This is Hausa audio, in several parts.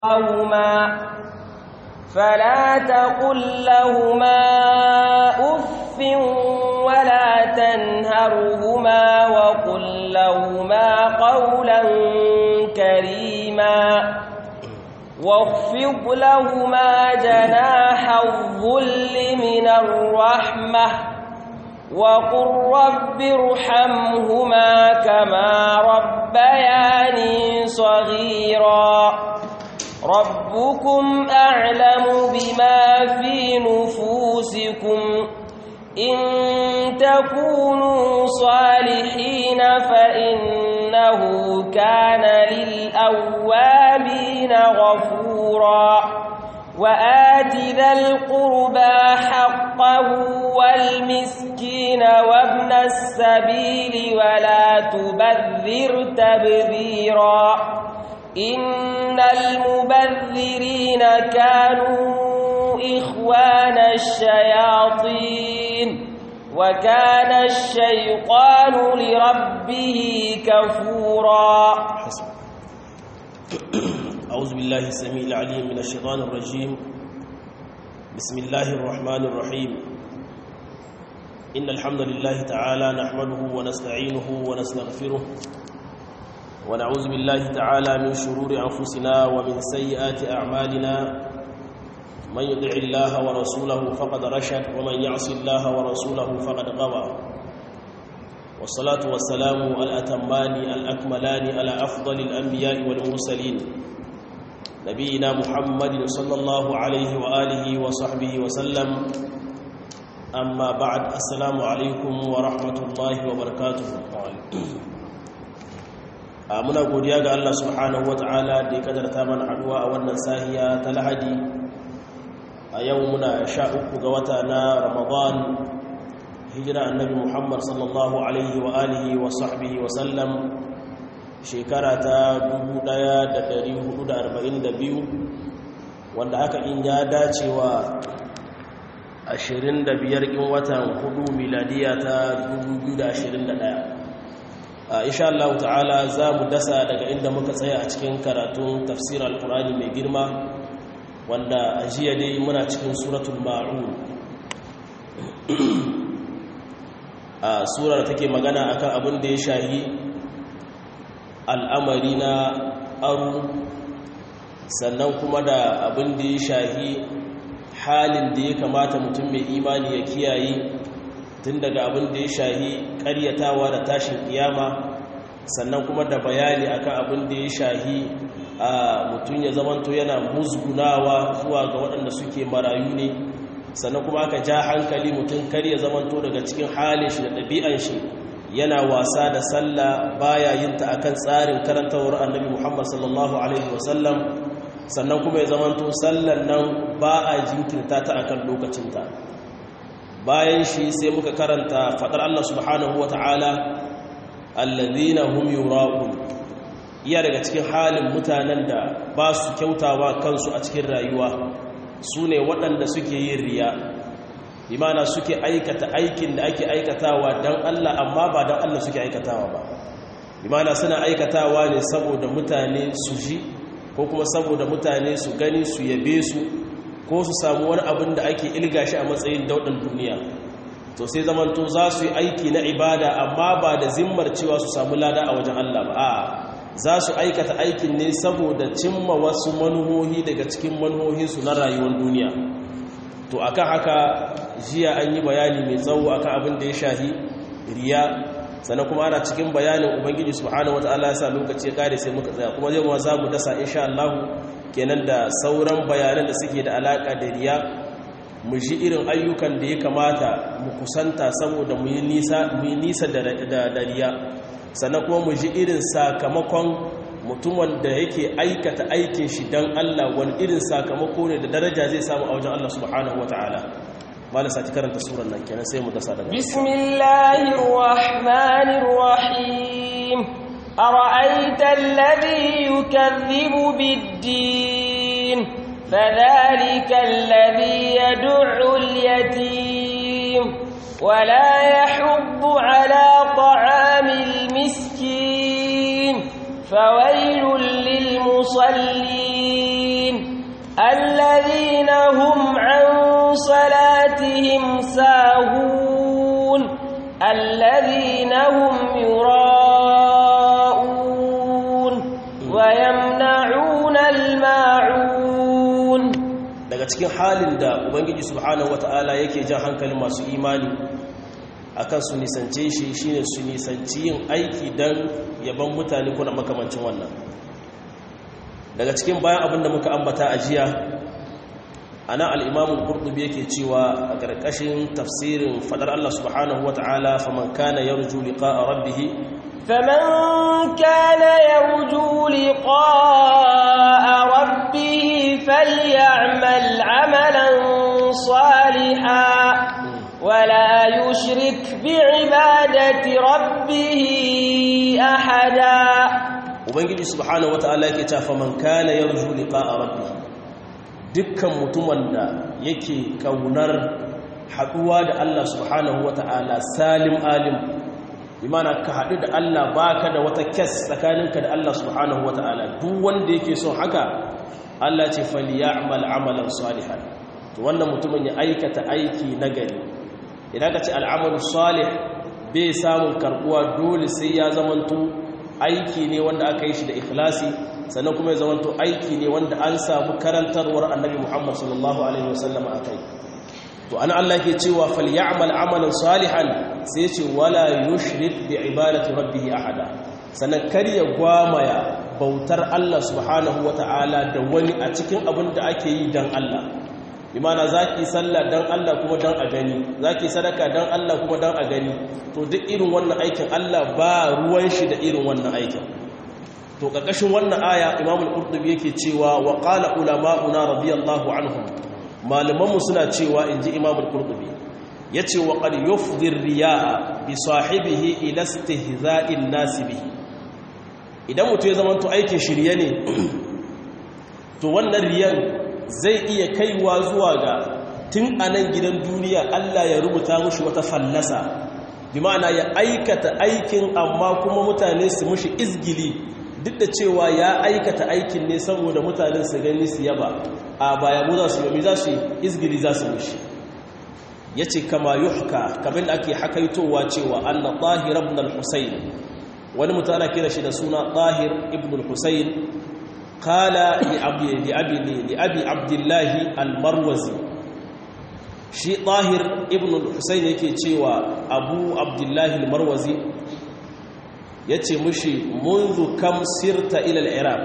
لهما فلا تقل لهما أف ولا تنهرهما وقل لهما قولا كريما واخفض لهما جناح الظل من الرحمة وقل رب ارحمهما كما ربياني صغيرا ربكم أعلم بما في نفوسكم إن تكونوا صالحين فإنه كان للأوابين غفورا وآت ذا القربى حقه والمسكين وابن السبيل ولا تبذر تبذيرا إن المبذرين كانوا إخوان الشياطين وكان الشيطان لربه كفورا أعوذ بالله السميع العليم من الشيطان الرجيم بسم الله الرحمن الرحيم إن الحمد لله تعالى نحمده ونستعينه ونستغفره ونعوذ بالله تعالى من شرور أنفسنا ومن سيئات أعمالنا من يطع الله ورسوله فقد رشد ومن يعص الله ورسوله فقد غوى والصلاة والسلام الأتمان الأكملان على أفضل الأنبياء والمرسلين نبينا محمد صلى الله عليه وآله وصحبه وسلم أما بعد السلام عليكم ورحمة الله وبركاته muna godiya ga Allah subhanahu ta'ala da ya kadarta mana haduwa a wannan sahiya ta lahadi a yau muna sha uku ga wata na ramadan hijira annabi muhammad sallallahu alaihi wa alihi wa sahbihi wa sallam shekara ta 1442 wanda haka in ya dace wa 25 in watan hudu miladiya ta 2021 insha Allah ta'ala za mu dasa daga inda muka tsaya a cikin karatun tafsir al-qur'ani mai girma wanda a jiya dai muna cikin suratul ma'un a surar take magana akan abin da ya shahi al'amari na aru sannan kuma da abin da ya shahi halin da ya kamata mutum mai imani ya kiyaye tun daga abin da ya shahi karyatawa da tashin kiyama sannan kuma da bayani akan abin da ya shahi a mutum ya zamanto yana musgunawa zuwa ga waɗanda suke marayu ne sannan kuma aka ja hankali mutum kar ya zamanto daga cikin halin shi da ɗabi'an shi yana wasa da sallah baya yin ta akan tsarin karantawar annabi Muhammad sallallahu alaihi wasallam sannan kuma ya zamanto sallan nan ba a jinkirta ta akan lokacinta bayan shi sai muka karanta fadar Allah subhanahu wata'ala allazina hum yura'un iya daga cikin halin mutanen da ba su kyautawa kansu a cikin rayuwa su ne waɗanda suke yin riya imana suke aikata aikin da ake aikatawa don Allah amma ba don Allah suke aikatawa ba imana suna aikatawa ne saboda mutane su ji ko kuma saboda mutane su gani su yabe su ko su samu wani abin da ake ilga shi a matsayin daudan duniya to sai zamanto za su yi aiki na ibada amma ba da zimmar cewa su samu lada a wajen Allah ba a za su aikata aikin ne saboda cimma wasu manuhohi daga cikin manuhohinsu na rayuwar duniya to akan haka jiya an yi bayani mai tsawo akan abin da ya shahi riya sannan kuma ana cikin bayanin ubangiji subhanahu wataala ya sa lokaci ya kare sai muka tsaya kuma zai ma za mu dasa insha Allah kenan da sauran bayanan da suke da alaka da riya mu ji irin ayyukan da ya kamata mu kusanta saboda mu yi nisa mu yi nisa da da riya sannan kuma mu ji irin sakamakon mutumin da yake aikata aikin shi dan Allah wani irin sakamako ne da daraja zai samu a wajen Allah subhanahu wataala mala sati karanta suran nan kenan sai mu dasa daga bismillahir rahmanir rahim ara'aita alladhi yukaththibu bid-din fadhalika alladhi yad'u al-yatim wa la yahuddu ala ta'amil miskin fawailul lil musallin الذين هم عن صلاتهم ساهون الذين هم يراءون ويمنعون الماعون daga cikin halin da ubangiji subhanahu wata'ala yake jan hankalin masu imani akan su nisance shi shine su nisanci yin aiki dan yaban mutane kuna makamancin wannan daga cikin bayan abinda muka ambata a jiya ana al-imamu qurtubi yake cewa a ƙarƙashin tafsirin fadar Allah subhanahu wata'ala faman kana yarju liqa'a rabbih فمن كان يرجو لقاء ربه فليعمل عملا صالحا ولا يشرك بعبادة ربه أحدا ubangiji subhanahu wataala yake cewa faman kana yarju liqa'a rabbih dukkan mutumin da yake kaunar haduwa da Allah subhanahu wataala salim alim imana ka hadu da Allah baka da wata kes tsakaninka da Allah subhanahu wataala duk wanda yake son haka Allah ce falyamal amalan salihan to wannan mutumin ya aikata aiki nagari idan ka ce al'amalu salih bai samun karbuwa dole sai ya zamanto aiki ne wanda aka yi shi da ikhlasi sannan kuma ya zamanto aiki ne wanda an samu karantarwar annabi Muhammad sallallahu alaihi wasallam akai to ana Allah ke cewa falyamal amalan salihan sai ce wala yushrik bi ibadati rabbih ahada sannan kar ya gwamaya bautar Allah subhanahu wataala da wani a cikin abin da ake yi dan Allah imana zaki sallah dan Allah kuma dan a gani zaki sadaka dan Allah kuma dan a gani to duk irin wannan aikin Allah ba ruwan shi da irin wannan aikin to kakashin wannan aya Imam al-Qurtubi yake cewa wa qala ulama'una radiyallahu anhum malamanmu suna cewa inji Imam al-Qurtubi yace wa qad yufdhi ar-riya'a bi sahibihi ila istihza'in nas bihi idan mutum ya zama to aikin shirye ne to wannan riyan zai iya kaiwa zuwa ga tun a nan gidan duniya Allah ya rubuta mushi wata fallasa bi ma'ana ya aikata aikin amma kuma mutane su mushi izgili duk da cewa ya aikata aikin ne saboda mutanen su gani su yaba a baya mu za su yi za su izgili za su mushi ya ce kama yuhka kamar da ake hakaitowa cewa anna tahir ibn al-husayn wani mutum ana kira shi da suna tahir ibn al-husayn قال لأبي, لأبي, لأبي عبد الله المروزي شي طاهر ابن الحسين yake cewa abu abdullahi almarwazi yace mushi منذ كم سرت الى العراق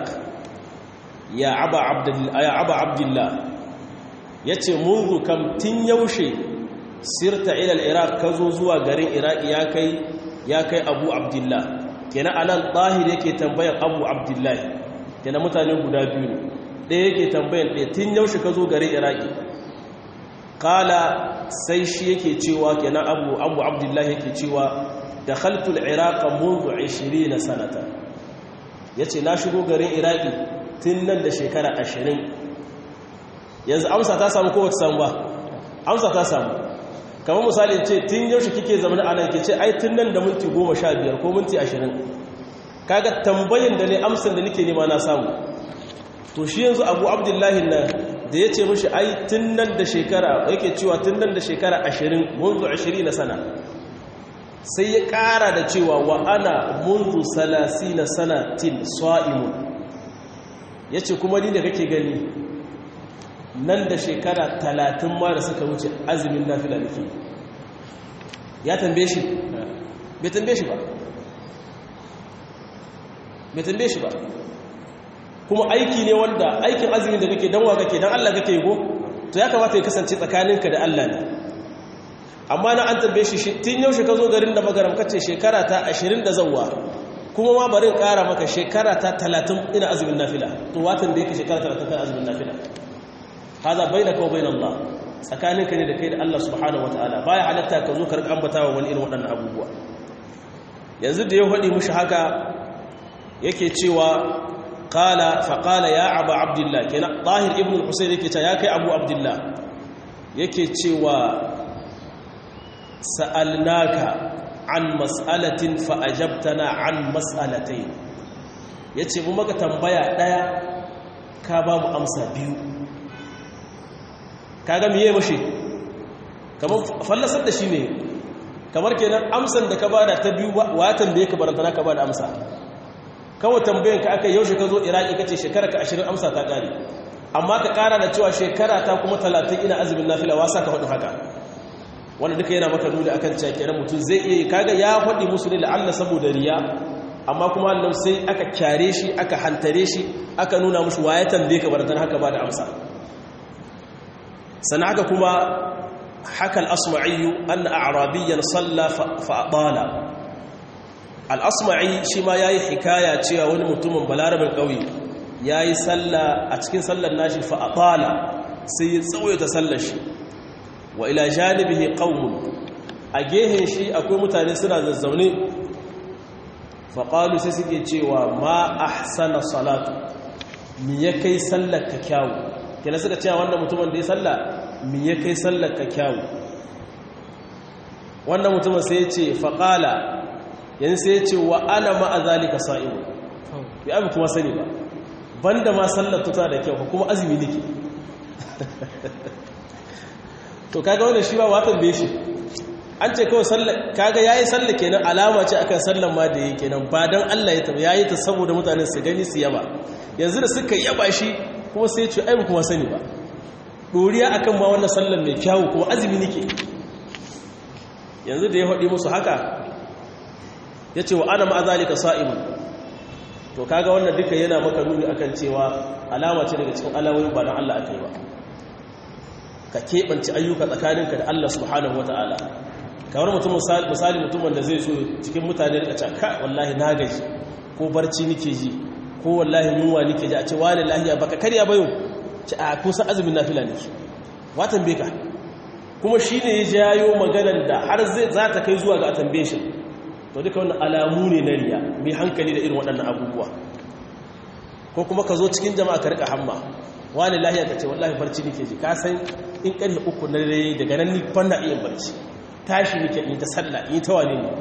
يا ابا عبد يا ابا عبد الله yace منذ كم tin yaushe sirta ila al-iraq kazo zuwa garin iraki ya kai ya kai abu abdullah kenan anan tahir yake tambayar abu abdullahi kenan mutane guda biyu ne ɗaya yake tambayan ɗaya tun yaushe ka zo garin iraki kala sai shi yake cewa kenan abu abu abdullahi yake cewa da khaltul iraka mundu 20 na sanata ya ce na shigo garin iraki tun nan da shekara 20 yanzu amsa ta samu kowace samu ba amsa ta samu kamar misali ce tun yaushe kike zama a nan ke ce ai tun nan da minti 15 ko minti 20 kaga tambayin da ne amsan da nake nema na samu to shi yanzu abu abdullahi nan da ya ce mashi ai tun nan da shekara yake cewa tun nan da shekara ashirin munzu ashirin na sana sai ya ƙara da cewa wa ana munzu salasi na sanatin sa'imun ya ce kuma ni da kake gani nan da shekara talatin ma da suka wuce azumin nafila da ke ya tambaye shi bai tambaye shi ba bai tambaye shi ba kuma aiki ne wanda aikin azumin da kake danwa kake dan Allah kake go to ya kamata ya kasance tsakaninka da Allah ne amma na an tambaye shi tun yaushe ka zo garin da magaram kace shekara ta 20 da zawwa kuma ma barin ƙara maka shekara ta 30 ina azumin nafila to watan da yake shekara 30 kan azumin nafila haza bainaka wa bain Allah tsakaninka ne da kai da Allah subhanahu wataala baya halatta ka zo ka rika ambatawa wani irin waɗannan abubuwa yanzu da ya faɗi mushi haka yake cewa qala fa qala ya abu abdullah kenan tahir ibn al-husayn yake cewa ya kai abu abdullah yake cewa sa'alnaka an mas'alatin fa ajabtana an mas'alatayn yace mu maka tambaya daya ka ba mu amsa biyu kaga miye mashi kamar fallasar da shi ne kamar kenan amsan da ka bada ta biyu watan da ya ka barantana ka bada amsa kawai tambayin ka aka yaushe ka zo iraki ka ce shekara ka ashirin amsa ta ƙare amma ka ƙara da cewa shekara ta kuma talatin ina azumin nafila wasa ka faɗi haka wanda duka yana maka nuni akan cewa kenan mutum zai iya kaga ya faɗi musu ne la'alla saboda riya amma kuma Allah sai aka kyare shi aka hantare shi aka nuna mushi waye tambaye ka baratan haka ba da amsa sana haka kuma haka al-asma'i anna a'rabiyyan salla fa adala al-asma'i shi ma yayi hikaya cewa wani mutumin balarabin kauye yayi salla a cikin sallar nashi fa adala sai ya tsawaita sallar shi wa ila janibihi qaumun a gehen shi akwai mutane suna zazzaune faƙalu sai suke cewa ma ahsana salatu mi ya kai sallar ka kyawu kina suka cewa wannan mutumin da ya salla mi ya kai sallar ka kyawu wannan mutumin sai ya ce faƙala yanzu sai ya ce wa ana ma'a zalika sa'imu bi abu kuma sani ba banda ma sallar tuta da kyau kuma azumi nake to kaga wannan shi ba watan da shi an ce kawai sallar kaga yayi sallar kenan alama ce akan sallar ma da yake kenan ba dan Allah ya tabbata yayi ta saboda mutane su gani su yaba yanzu da suka yaba shi kuma sai ya ce ai kuma sani ba doriya akan ma wannan sallar mai kyawu kuma azumi nake yanzu da ya faɗi musu haka yace wa ana ma zalika sa'im to kaga wannan duka yana maka nuni akan cewa alama ce daga cikin alawoyin ba dan Allah akai ba ka keɓance ayyuka tsakaninka da Allah subhanahu wataala kamar mutum misali mutumin da zai so cikin mutane da can ka wallahi na gaji ko barci nike ji ko wallahi yunwa nike ji a ce wani lahiya baka karya bayo ce a kusa azumin nafila ne watan beka kuma shi ne ya jayo maganar da har zai za ta kai zuwa ga atambe shi to duka wannan alamu ne na riya mai hankali da irin waɗannan abubuwa ko kuma ka zo cikin jama'a ka rika hamma wani lahiya ka ce wallahi barci nike ji ka san in ƙarfe uku na dare daga nan ni fanna iya barci tashi nake in ta sallah in ta wane ne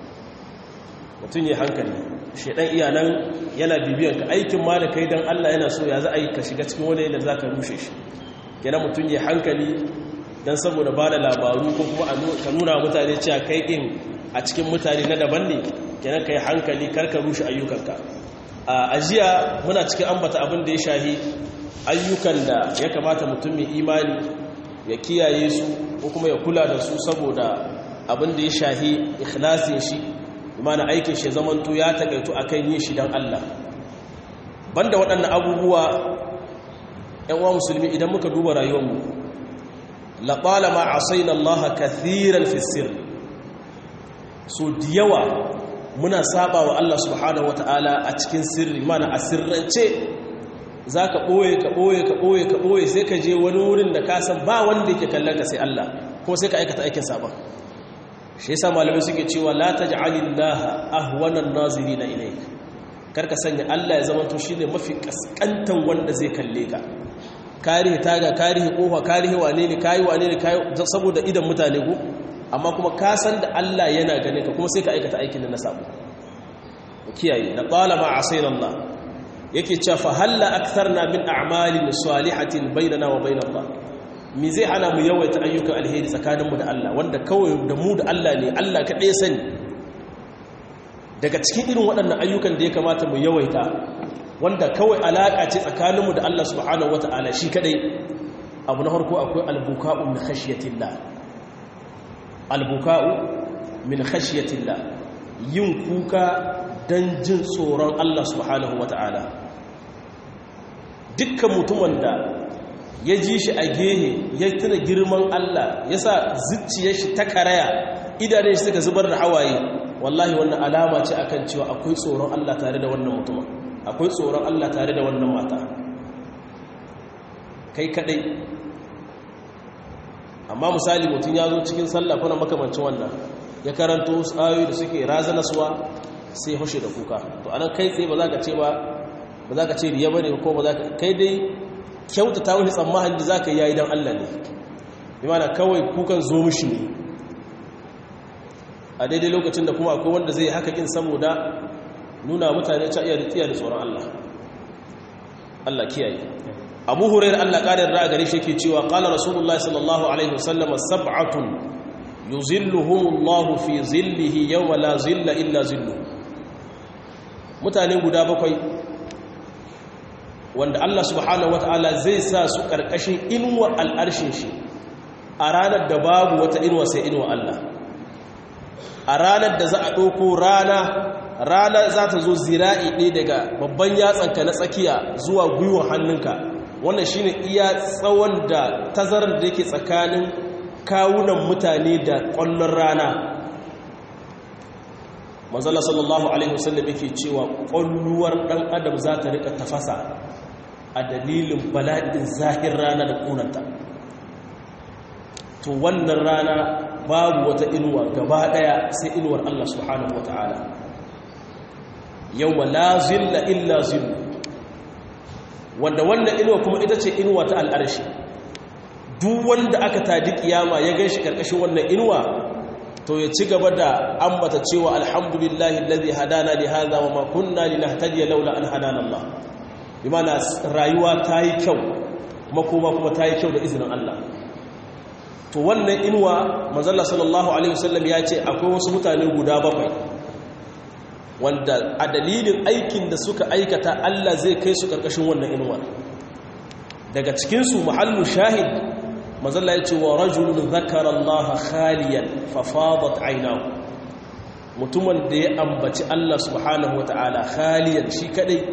mutum ya hankali shedan iya nan yana bibiyan ka aikin ma da kai dan Allah yana so ya za a yi ka shiga cikin wani yadda za ka rushe shi kenan mutum ya hankali dan saboda ba da labaru ko kuma ka nuna mutane cewa kai din a cikin mutane na daban ne kenan ka yi hankali kar ka rushe ayyukanka a ajiya muna cikin ambata abin da ya shahi ayyukan da ya kamata mutum mai imani ya kiyaye su ko kuma ya kula da su saboda abin da ya shahi ikhlasin shi imana aikin shi zamanto ya takaitu akan yin shi don Allah banda waɗannan abubuwa ‘yan uwa musulmi idan muka duba rayuwarmu laɓala ma a sai na Allah kathiran fisir so da yawa muna saba wa Allah subhanahu wa ta'ala a cikin sirri mana a sirrance za ka ɓoye ka ɓoye ka ɓoye ka ɓoye sai ka je wani wurin da ka san ba wanda yake kallon ka sai Allah ko sai ka aikata aikin sabon shi yasa malamai suke cewa la taj'alillaha ahwanan nazirina ilayk karka sanya Allah ya zama to shine mafi kaskantan wanda zai kalle ka karihi taga karihi kofa karihi wane ne kai wane ne kai saboda idan mutane ko amma kuma ka san da Allah yana gane ka kuma sai ka aikata aikin da na sabo kiyaye na talama asayna Allah yake cewa fa halla aktharna min a'malin salihatin bainana wa bainallah mi zai hana mu yawaita ayyukan alheri tsakaninmu da Allah wanda kawai da mu da Allah ne Allah kaɗai sani daga cikin irin waɗannan ayyukan da ya kamata mu yawaita wanda kawai alaƙa ce tsakaninmu da Allah subhanahu wata'ala shi kaɗai abu na harko akwai albuka'u min khashiyatillah albuka'u min khashiyatillah yin kuka don jin tsoron Allah subhanahu wata'ala dukkan mutumin da ya ji shi a gehe ya tuna girman Allah ya sa zuciyar shi ta karaya idanun shi suka zubar da hawaye wallahi wannan alama ce akan cewa akwai tsoron Allah tare da wannan mutumin akwai tsoron Allah tare da wannan mata kai kadai amma misali mutum ya zo cikin sallah kuna makamancin wannan ya karanto wasu ayoyi da suke razanaswa sai hushe da kuka to anan kai tsaye ba za ka ce ba ba za ka ce riya bane ko ba za ka kai dai kyautata wani tsammanin da za ka yayi don Allah ne imana kawai kukan zo mishi ne a daidai lokacin da kuma akwai wanda zai haka kin saboda nuna mutane ta iya tsiya da tsoron Allah Allah kiyaye abu hurairar allah ƙarin ra'a gare shi ke cewa ƙala rasulullah sallallahu alaihi wasallama sab'atun yuzilluhumullahu fi zillihi yawma la zilla illa zillu mutane guda bakwai wanda Allah subhanahu wata'ala zai sa su ƙarƙashin inuwar al'arshin shi a ranar da babu wata inuwa sai inuwa Allah a ranar da za a ɗauko rana rana za ta zo zira'i ɗaya daga babban yatsanka na tsakiya zuwa gwiwar hannunka wannan shi ne iya tsawon da tazarar da yake tsakanin kawunan mutane da ƙwallon rana manzala sallallahu alaihi wasallam yake cewa ƙwalluwar ɗan adam za ta rika tafasa a dalilin bala'in zahir rana da ƙunanta to wannan rana babu wata inuwa gaba ɗaya sai inuwar Allah subhanahu wa ta'ala yau ma la zilla illa zillu wanda wannan inuwa kuma ita ce inuwa ta al'arshi duk wanda aka tadi kiyama ya gan shi ƙarƙashin wannan inuwa to ya ci gaba da ambata cewa alhamdulillahi alladhi hadana li hadha wa ma kunna linahtadiya laula an hadana Allah bimana rayuwa ta yi kyau makoma kuma ta yi kyau da izinin Allah to wannan inuwa manzalla sallallahu alaihi wasallam ya ce akwai wasu mutane guda bakwai wanda a dalilin aikin da suka aikata Allah zai kai su karkashin wannan inuwa daga cikinsu mahallu shahid manzalla ya ce wa rajulun zakara Allah khaliyan fa fadat aynahu mutumin da ya ambaci Allah subhanahu wataala khaliyan shi kadai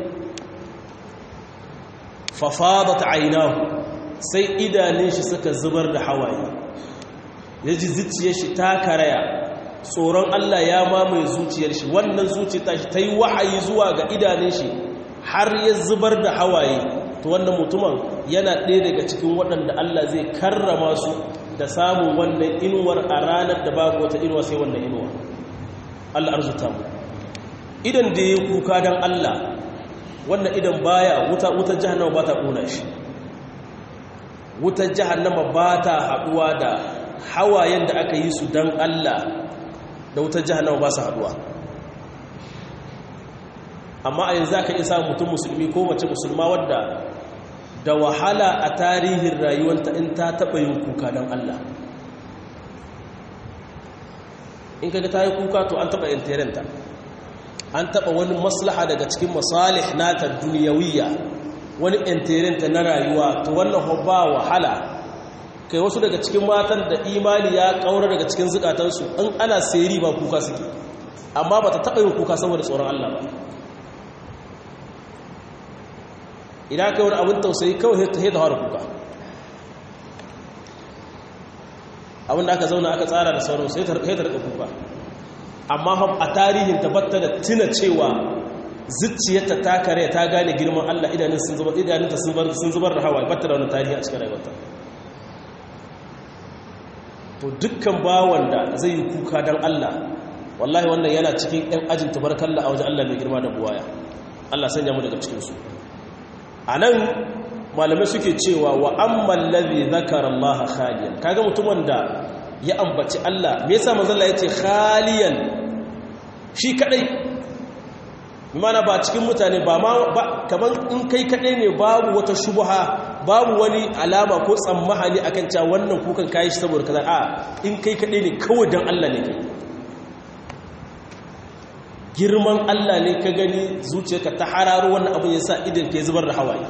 fa fadat aynahu sai idanun shi suka zubar da hawaye ya ji zuciyar shi ta karaya tsoron Allah ya mamaye zuciyar shi wannan zuciyar ta shi ta yi wahayi zuwa ga idanun shi har ya zubar da hawaye to wannan mutumin yana ɗaya daga cikin waɗanda Allah zai karrama su da samun wannan inuwar a ranar da babu wata inuwa sai wannan inuwa Allah arzuta mu idan da ya kuka don Allah wannan idan baya wuta wutar jahannama ba ta ƙona shi wutar jahannama ba ta haɗuwa da hawayen da aka yi su don Allah da wutar jahannama ba su haɗuwa amma a yanzu aka isa mutum musulmi ko mace musulma wadda da wahala a tarihin rayuwanta in ta taɓa yin kuka don Allah in kaga ta yi kuka to an taɓa interenta an taɓa wani maslaha daga cikin masalih nata duniyawiyya wani interenta na rayuwa to wannan ba wahala kai wasu daga cikin matan da imani ya kaura daga cikin zukatansu in ana seri ba kuka suke amma ba ta taɓa yin kuka saboda tsoron Allah ba idan kai wani abin tausayi kawai ta haida fara kuka abin da aka zauna aka tsara da sauran sai ta rika kuka amma a tarihin tabbata da tuna cewa zuciyarta ta kare ta gane girman Allah idanun sun zubar idanunta sun zubar da hawa batta da wani tarihi a cikin rayuwarta to dukkan bawan da zai yi kuka don Allah wallahi wannan yana cikin ɗan ajin tabarkalla a wajen Allah mai girma da buwaya Allah sanya mu daga cikinsu a nan malamai suke cewa wa amman ladhi zakara Allah khaliyan kaga mutumin da ya ambaci Allah me yasa manzo Allah yace khaliyan shi kadai mana ba cikin mutane ba ma kaman in kai kadai ne babu wata shubha babu wani alama ko tsammahani akan cewa wannan kukan kai shi saboda kaza a in kai kadai ne kawai dan Allah ne kai girman Allah ne ka gani zuciyarka ta hararo wannan abin yasa idan ke zubar da hawaye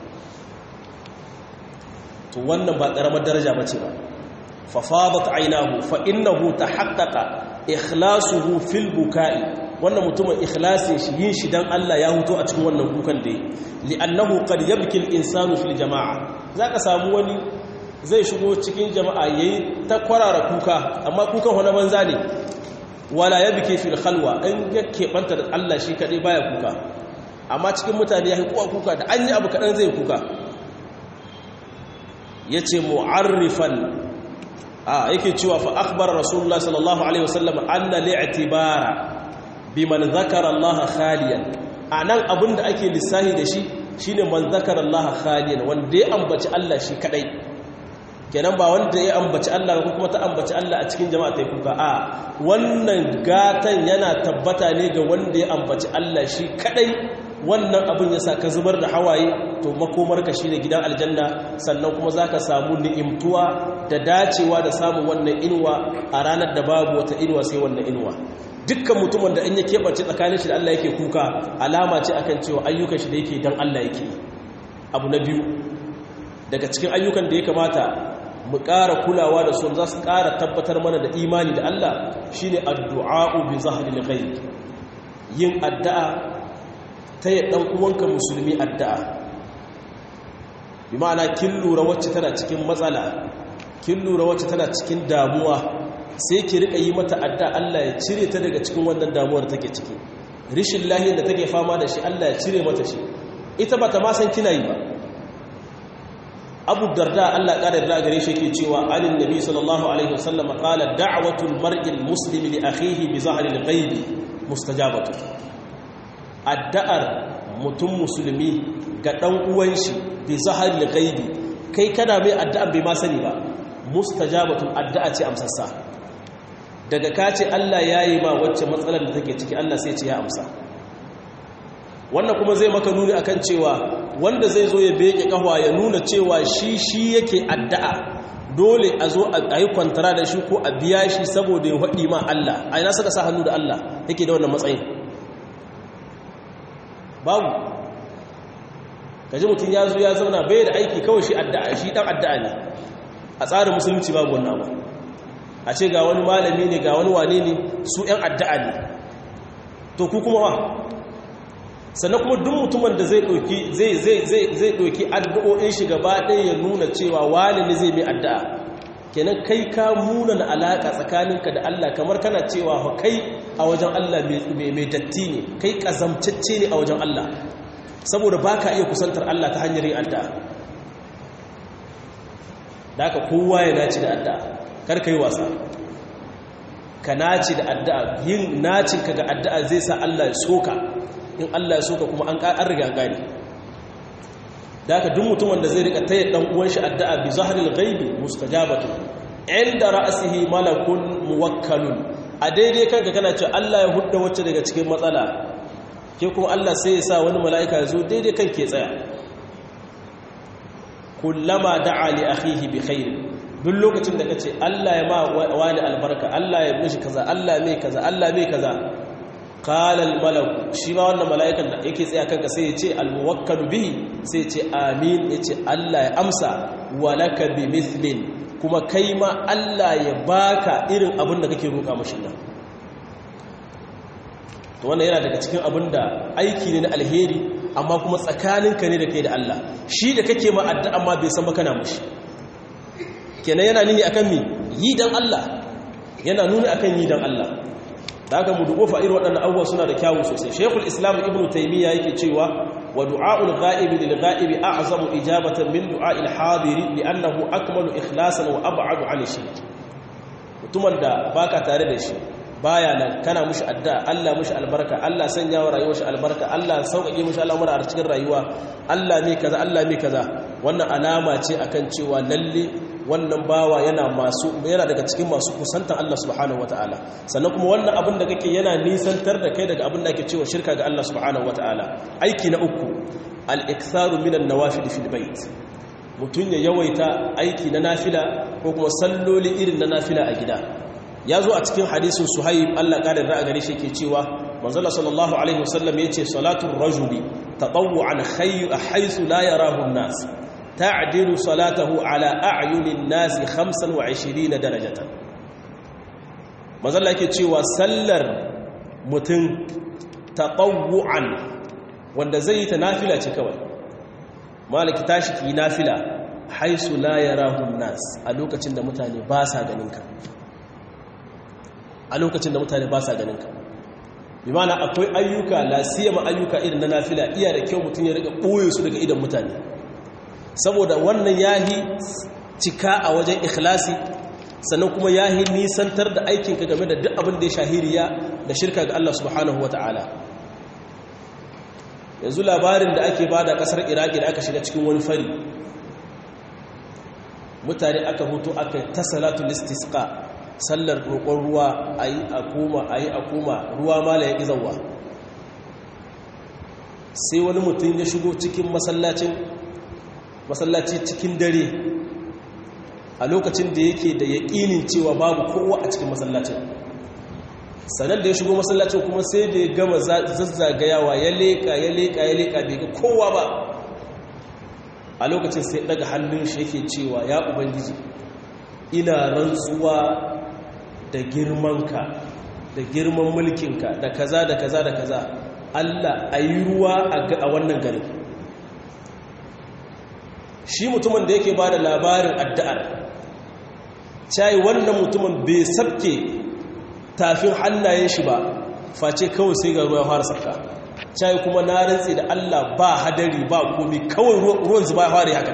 to wannan ba karamar daraja bace ba fa fadat aynahu fa innahu tahaqqaqa ikhlasuhu fil buka'i wannan mutumin ikhlasin shi yin shi dan Allah ya huto a cikin wannan kukan da yi li'annahu qad yabki al-insanu fil jama'a zaka samu wani zai shigo cikin jama'a yayi ta kwarara kuka amma kukan wani banza ne wala yabki fil khalwa in ya keɓanta da Allah shi kadai baya kuka amma cikin mutane ya kuwa kuka da an yi abu kadan zai kuka yace mu'arrifan a yake cewa fa akhbar rasulullah sallallahu alaihi wasallam anna li'tibara biman zakara Allah khaliyan anan abinda ake lissahi da shi shine man zakara Allah khaliyan wanda ya ambaci Allah shi kadai kenan ba wanda ya ambaci Allah ko kuma ta ambaci Allah a cikin jama'a ta kuka a wannan gatan yana tabbata ne ga wanda ya ambaci Allah shi kadai wannan abin ya sa ka zubar da hawaye to makomarka shi ne gidan aljanna sannan kuma za ka samu ni'imtuwa da dacewa da samun wannan inuwa a ranar da babu wata inuwa sai wannan inuwa dukkan mutumin da in ya keɓance tsakanin shi da Allah yake kuka alama ce akan cewa ayyukan shi da yake dan Allah yake abu na biyu daga cikin ayyukan da ya kamata mu ƙara kulawa da su za su ƙara tabbatar mana da imani da Allah shine addu'a'u bi zahril ghaib yin addu'a ta yi ɗan uwanka musulmi addu'a bi ma'ana kin lura wacce tana cikin matsala kin lura wacce tana cikin damuwa sai ki riƙa yi mata addu'a Allah ya cire ta daga cikin wannan damuwar take ciki rishin lahiyar da take fama da shi Allah ya cire mata shi ita ba ta ma san kina yi ba abu darda Allah ƙara yarda gare shi yake cewa alin nabi sallallahu alaihi wasallam qala da'watul mar'il muslimi li akhihi bi zahril ghaibi mustajabatu addu'ar mutum musulmi ga dan uwan shi bi zahril ghaibi kai kana mai addu'an bai ma sani ba mustajabatu addu'a ce amsassa daga kace Allah yayi ma wacce matsalar da take ciki Allah sai ce ya amsa wannan kuma zai maka nuni akan cewa wanda zai zo ya beke kahwa ya nuna cewa shi shi yake addu'a dole a zo a yi kwantara da shi ko a biya shi saboda ya haɗi ma Allah a ina suka sa hannu da Allah yake da wannan matsayin babu kaji mutum ya zo ya zauna bai da aiki kawai shi addu'a shi dan addu'a ne a tsarin musulunci babu wannan abu a ce ga wani malami ne ga wani wane ne su 'yan addu'a ne to ku kuma wa sannan kuma duk mutumin da zai ɗauki zai zai zai zai ɗauki addu'o'in shi gaba ɗaya ya nuna cewa wani ne zai mai addu'a kenan kai ka muna na alaƙa tsakaninka da Allah kamar kana cewa kai a wajen Allah mai datti ne kai ƙazamtacce ne a wajen Allah saboda ba ka iya kusantar Allah ta hanyar yin addu'a da haka kowa ya naci da addu'a kar ka yi wasa ka naci da addu'a yin nacinka ga addu'a zai sa Allah ya soka in Allah ya soka kuma an riga gani da haka duk mutumin da zai rika taya dan uwan shi addu'a bi zahril ghaibi mustajabatu inda ra'sihi malakun muwakkalun a daidai kanka kana cewa Allah ya hudda wacce daga cikin matsala ke kuma Allah sai ya sa wani mala'ika ya zo daidai kan ke tsaya kullama da'a li akhihi bi khair duk lokacin da kace Allah ya ma wani albarka Allah ya mishi kaza Allah mai kaza Allah mai kaza qala al malak shi ma wannan mala'ikan da yake tsaya kanka sai ya ce al muwakkal bihi sai ya ce amin ya ce Allah ya amsa walaka bi mithlin kuma kai ma Allah ya baka irin abin da kake roƙa mashi nan to wannan yana daga cikin abin da aiki ne na alheri amma kuma tsakaninka ne da kai da Allah shi da kake ma addu'a amma bai san ba kana mushi kenan yana nuni akan mi yi dan Allah yana nuni akan yi dan Allah da haka mu dubo fa irin waɗannan abubuwa suna da kyawu sosai Sheikhul Islam Ibn Taymiyyah yake cewa wa du'a'ul ghaibi lil ghaibi a'zamu ijabatan min du'a'il hadiri li'annahu akmalu ikhlasan wa ab'adu 'an shirk mutumin da baka tare da shi baya nan kana mushi addu'a Allah mushi albarka Allah sanya wa rayuwar shi albarka Allah sauƙaƙe mushi al'amura a cikin rayuwa Allah ne kaza Allah ne kaza wannan alama ce akan cewa lalle wannan bawa yana masu yana daga cikin masu kusantan Allah subhanahu wataala sannan kuma wannan abin da kake yana nisantar da kai daga abin da ake cewa shirka ga Allah subhanahu wataala aiki na uku al-iktharu minan nawafil fil bait mutun ya yawaita aiki na nafila ko kuma salloli irin na nafila a gida ya zo a cikin hadisin suhaib Allah ƙarin ra'a gare shi ke cewa manzala sallallahu alaihi wasallam ya ce salatun rajuli taɓawu'an haisu la yarahu nas ta'dilu salatahu ala a'yunin nasi 25 darajatan manzala yake cewa sallar mutum taɓawu'an wanda zai yi ta nafila ce kawai malaki tashi ki nafila haisu la yarahu nas a lokacin da mutane ba sa ganin ka a lokacin da mutane ba sa ganin ka bi mana akwai ayyuka lasiyama ayyuka irin na nafila iya da kyau mutum ya rika ɓoye su daga idan mutane saboda wannan yahi cika a wajen ikhlasi sannan kuma yahi nisantar da aikinka game da duk abin da ya shahiriya da shirka ga Allah subhanahu wa ta'ala yanzu labarin da ake bada kasar iraki da aka shiga cikin wani fari mutane aka hutu aka ta salatul istisqa sallar roƙon ruwa a yi a koma a yi a koma ruwa mala ya ƙizawa sai wani mutum ya shigo cikin masallacin masallaci cikin dare a lokacin da yake da yaƙinin cewa babu kowa a cikin masallacin sannan da ya shigo masallacin kuma sai da ya gama zazzagayawa ya leƙa ya leƙa ya leƙa bai ga kowa ba a lokacin sai daga hannun shi yake cewa ya ubangiji ina rantsuwa da girmanka da girman mulkinka da kaza da kaza da kaza Allah a yi ruwa a wannan garin shi mutumin da yake ba da labarin addu'ar cai wannan mutumin bai sabke tafin hannayen shi ba face kawai sai ga ruwa fara sabka cai kuma na rantsi da Allah ba hadari ba komi kawai ruwan zuba fara haka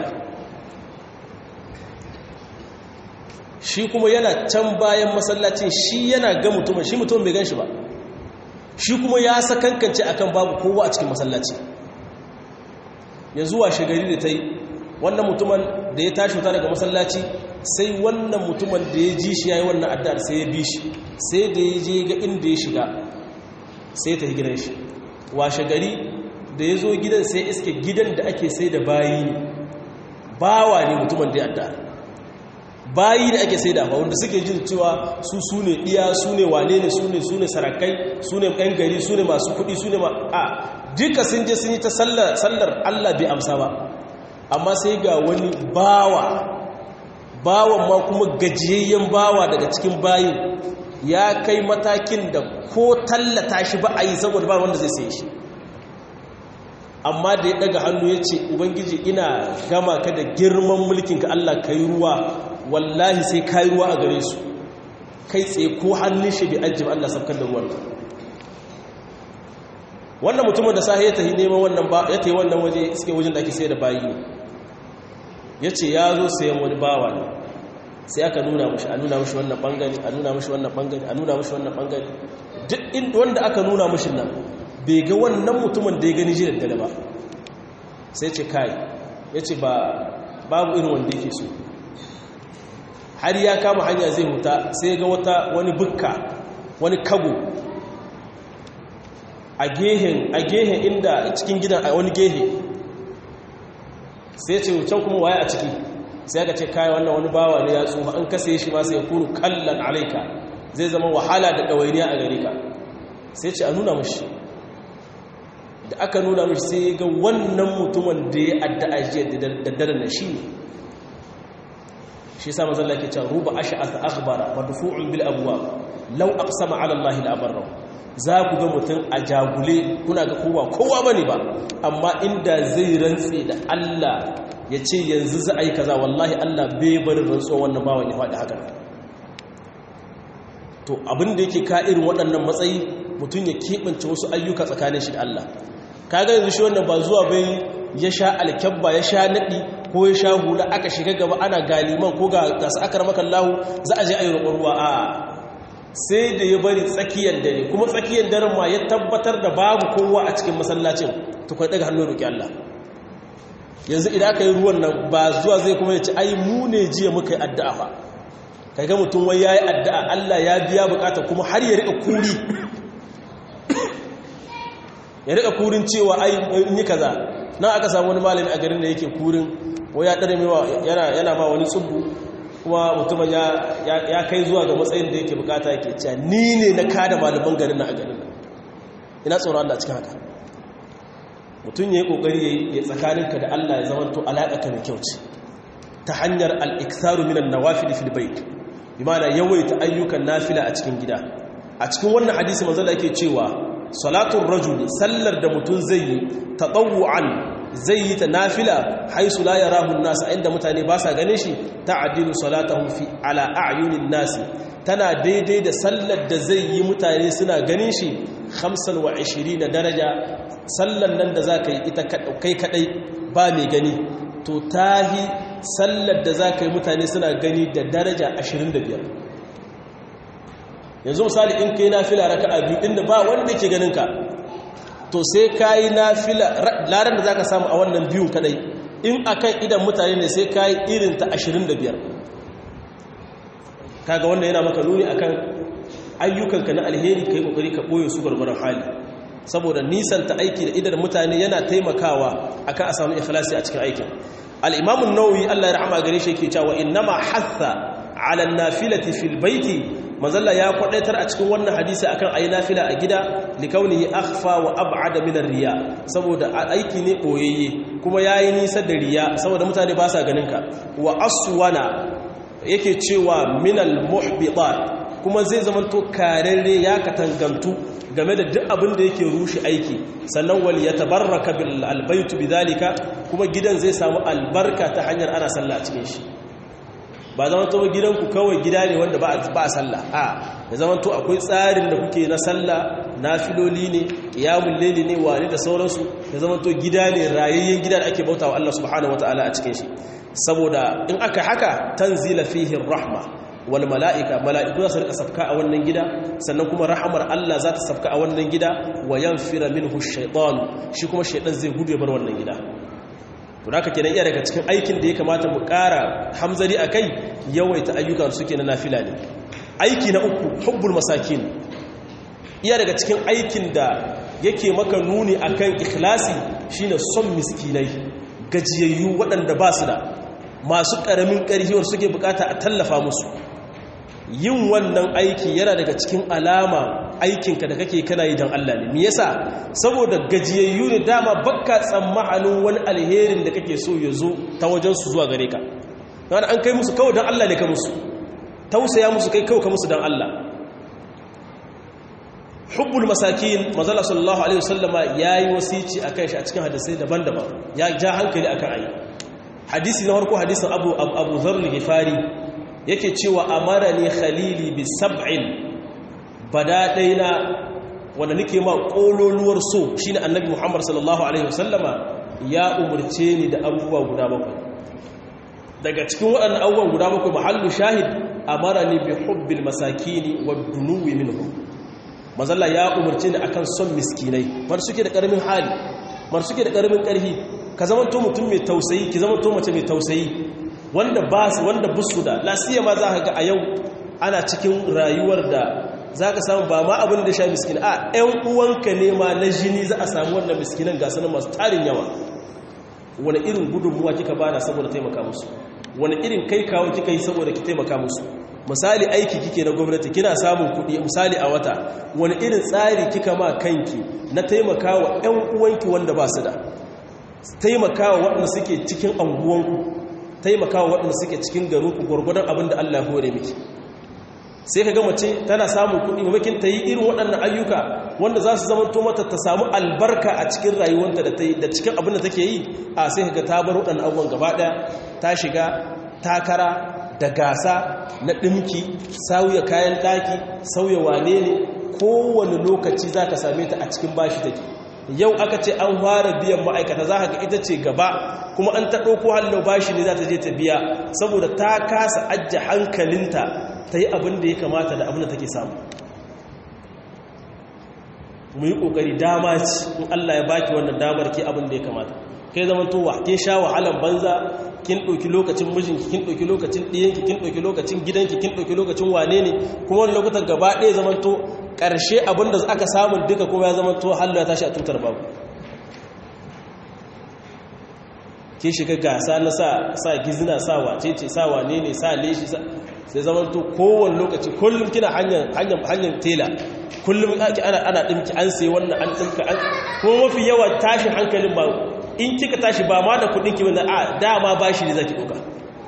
shi kuma yana can bayan masallacin shi yana ga mutumin shi mutumin bai gan shi ba shi kuma ya sakankance akan babu kowa a cikin masallaci yanzu wa shigari da ta yi wannan mutumin da ya tashi wuta daga masallaci sai wannan mutumin da ya ji shi ya yi wannan addar sai ya bi shi sai da ya je ga inda ya shiga sai ta yi gidan shi washe gari da ya zo gidan sai iske gidan da ake sai da bayi ne bawa ne mutumin da ya addar bayi da ake sai da wanda suke jin cewa su su ne iya su ne wane ne su ne su ne sarakai su ne ɗan gari su ne masu kuɗi su ne ma a duka sun je sun yi ta sallar allah bai amsa ba amma sai ga wani bawa bawan ma kuma gajiyayyen bawa daga cikin bayin ya kai matakin da ko tallata shi ba a yi saboda ba wanda zai sai shi amma da ya daga hannu ya ce ubangiji ina gama ka da girman mulkinka Allah ka yi ruwa wallahi sai ka yi ruwa a gare su kai tsaye ko hannun shi bi ajiyar Allah sabkar da ruwan wannan mutumin da sahi ya tafi neman wannan ba ya tafi wannan waje suke wajen da ake sai da bayi ne ya ce ya zo sayan wani bawa ne sai aka nuna mashi a nuna mashi wannan bangare a nuna mashi wannan bangare a nuna mashi wannan bangare duk wanda aka nuna mashi nan bai ga wannan mutumin da ya gani jiya da ba sai ce kai ya ce ba babu irin wanda yake so har ya kama hanya zai huta sai ga wata wani bukka wani kago a gehen a gehen inda cikin gidan a wani gehe sai ce can kuma waye a ciki sai aka ce kai wannan wani bawa ne ya tsufa an kase shi ma sai ya kuru kallan alaika zai zama wahala da ɗawainiya a gare ka sai ce a nuna mashi da aka nuna mashi sai ga wannan mutumin da ya addu'a jiya da dare na shi ne shi sa mazalla ke cewa ruba ash'ath akhbara madfu'un bil abwab law aqsama ala allahi la abarra za ku ga mutum a jagule kuna ga kowa kowa bane ba amma inda zai rantse da Allah ya ce yanzu za a yi kaza wallahi Allah bai barin rantsuwa wannan bawan ya faɗi haka to abin da yake ka irin waɗannan matsayi mutum ya keɓance wasu ayyuka tsakanin shi da Allah kaga yanzu shi wannan ba zuwa bai ya sha alkyabba ya sha naɗi ko ya sha hula aka shiga gaba ana galiman ko ga gasa aka ramaka lahu za a je a yi roƙon ruwa a sai da ya bari tsakiyar dare kuma tsakiyar daren ma ya tabbatar da babu kowa a cikin masallacin tukwai daga hannun roƙi Allah yanzu idan aka yi ruwan nan ba zuwa zai kuma ya ci ai mu ne jiya muka yi addu'a fa kai ga mutum wai ya yi addu'a Allah ya biya bukata kuma har ya riƙa kuri ya riƙa kurin cewa ai in yi kaza nan aka samu wani malami a garin da yake kurin ko ya ɗare mewa yana ma wani tsubu kuma mutumin ya kai zuwa ga matsayin da yake bukata yake cewa ni ne na kada malaman garin na a garin ina tsoron Allah cikin haka mutum ya yi ƙoƙari ya tsakaninka da Allah ya zama to alaƙa mai kyau ce ta hanyar al'iktaru minan nawafili fil bait bi mana yawaita ayyukan nafila a cikin gida a cikin wannan hadisi manzo da yake cewa salatun rajuli sallar da mutum zai yi tatawu'an zai yi ta nafila haisu la yarahu an-nas inda mutane ba sa ganin shi ta'dilu salatahu fi ala a'yunin nas tana daidai da sallar da zai yi mutane suna ganin shi 25 daraja sallar nan da zaka yi ita kai kadai ba mai gani to tahi sallar da zaka yi mutane suna gani da daraja 25 yanzu misali in kai nafila raka'a biyu inda ba wanda yake ganin ka to sai kayi nafila laran da zaka samu a wannan biyun kadai in akan idan mutane ne sai kayi irin ta 25 kaga wannan yana maka nuni akan ayyukanka na alheri kai kokari ka boye su gurgurun hali saboda nisanta aiki da idar mutane yana taimakawa akan a samu ikhlasi a cikin aikin al-imam an-nawawi Allah ya rahama gare shi yake cewa innama hatha ala an-nafilati fil baiti manzalla ya kwadaitar a cikin wannan hadisi akan ayi nafila a gida likaunihi akhfa wa ab'ada min ar-riya saboda aiki ne boyayye kuma yayi nisa da riya saboda mutane ba sa ganin ka wa aswana yake cewa min al-muhbitat kuma zai zama to kararre ya katangantu game da duk abin da yake rushe aiki sannan wal yatabarraka bil albaytu bidhalika kuma gidan zai samu albarka ta hanyar ana sallah a cikin shi ba zama to gidanku kawai gida ne wanda ba a sallah a da zama to akwai tsarin da kuke na sallah nafiloli ne qiyamul layli ne wani da sauransu da zama to gida ne rayayyen gida da ake bautawa Allah subhanahu wataala a cikin shi saboda in aka haka tanzila fihi rahma wal mala'ika mala'iku za su rika safka a wannan gida sannan kuma rahamar Allah za ta safka a wannan gida wa yanfira minhu shaytanu shi kuma shaytan zai gudu ya bar wannan gida to haka kenan iya daga cikin aikin da ya kamata mu ƙara hamzari akai yawaita ayyukan suke na nafila ne aiki na uku hubbul masakin iya daga cikin aikin da yake maka nuni akan ikhlasi shine son miskinai gajiyayyu waɗanda ba su da masu ƙaramin ƙarfiwar suke bukata a tallafa musu yin wannan aiki yana daga cikin alama aikinka da kake kana yi don Allah ne me yasa saboda gajiyayyu ne dama bakka tsammanin wani alherin da kake so ya zo ta wajen su zuwa gare ka don an kai musu kawai don Allah ne ka musu tausaya musu kai kawai ka musu don Allah hubbul masakin mazala sallallahu alaihi wasallama yayi wasici akan shi a cikin hadisai daban-daban ya ja hankali akan ayi hadisi na farko hadisin abu abu dharr al-ghifari yake cewa amara ne khalili bi sab'in bada daina wanda nake ma kololuwar so shine annabi Muhammad sallallahu alaihi wasallama ya umurce ni da abubuwa guda bakwai daga cikin waɗannan abubuwan guda bakwai mahallu shahid amara ni bi hubbil masakini wad dunuwi minhum mazalla ya umurce ni akan son miskinai mar suke da karamin hali mar suke da karamin karfi ka zamanto mutum mai tausayi ki zamanto mace mai tausayi wanda ba su wanda busu da lasiya ma za ka ga a yau ana cikin rayuwar da za ka samu ba ma abin da sha miskin a 'yan uwanka ne ma na jini za a samu wannan miskinan gasanin masu tarin yawa wani irin gudunmuwa kika bada saboda taimaka musu wani irin kai kawo kika yi saboda ki taimaka musu misali aiki kike na gwamnati kina samun kuɗi misali a wata wani irin tsari kika ma kanki na taimaka wa 'yan uwanki wanda ba su da taimaka wa waɗanda suke cikin anguwanku taimaka wa waɗanda suke cikin garinku gwargwadon abin da Allah ya hore miki sai ka gama ce tana samun kuɗi mamakin ta yi irin waɗannan ayyuka wanda za su zamanto mata ta samu albarka a cikin rayuwanta da da cikin abin da take yi a sai ka ta bar waɗannan abubuwan gaba ɗaya ta shiga takara da gasa na ɗinki sauya kayan ɗaki sauya wane ne kowane lokaci za ka same ta a cikin bashi take yau aka ce an fara biyan ma'aikata za ka ga ita ce gaba kuma an ta ɗauko hallo bashi ne za ta je ta biya saboda ta kasa ajiye hankalinta ta yi abin da ya kamata da abin da take samu mu yi ƙoƙari dama ci in Allah ya baki wannan damar ke abin da ya kamata kai zama to wa ke sha wahalan banza kin ɗauki lokacin mijinki kin ɗauki lokacin ɗiyanki kin ɗauki lokacin gidanki kin ɗauki lokacin wane ne kuma wani lokutan gaba ɗaya zama to ƙarshe abin da aka samun duka kuma ya zama to hallo ya tashi a tutar babu ke shiga gasa na sa gizina sa wace ce sa wane ne sa leshi sai zaman to kowane lokaci kullum kina hanyar tela kullum ake ana ana dimki an sai wannan an dimka an kuma mafi yawa tashin hankalin ba in kika tashi ba ma da kudin ki wanda a dama bashi ne zaki duka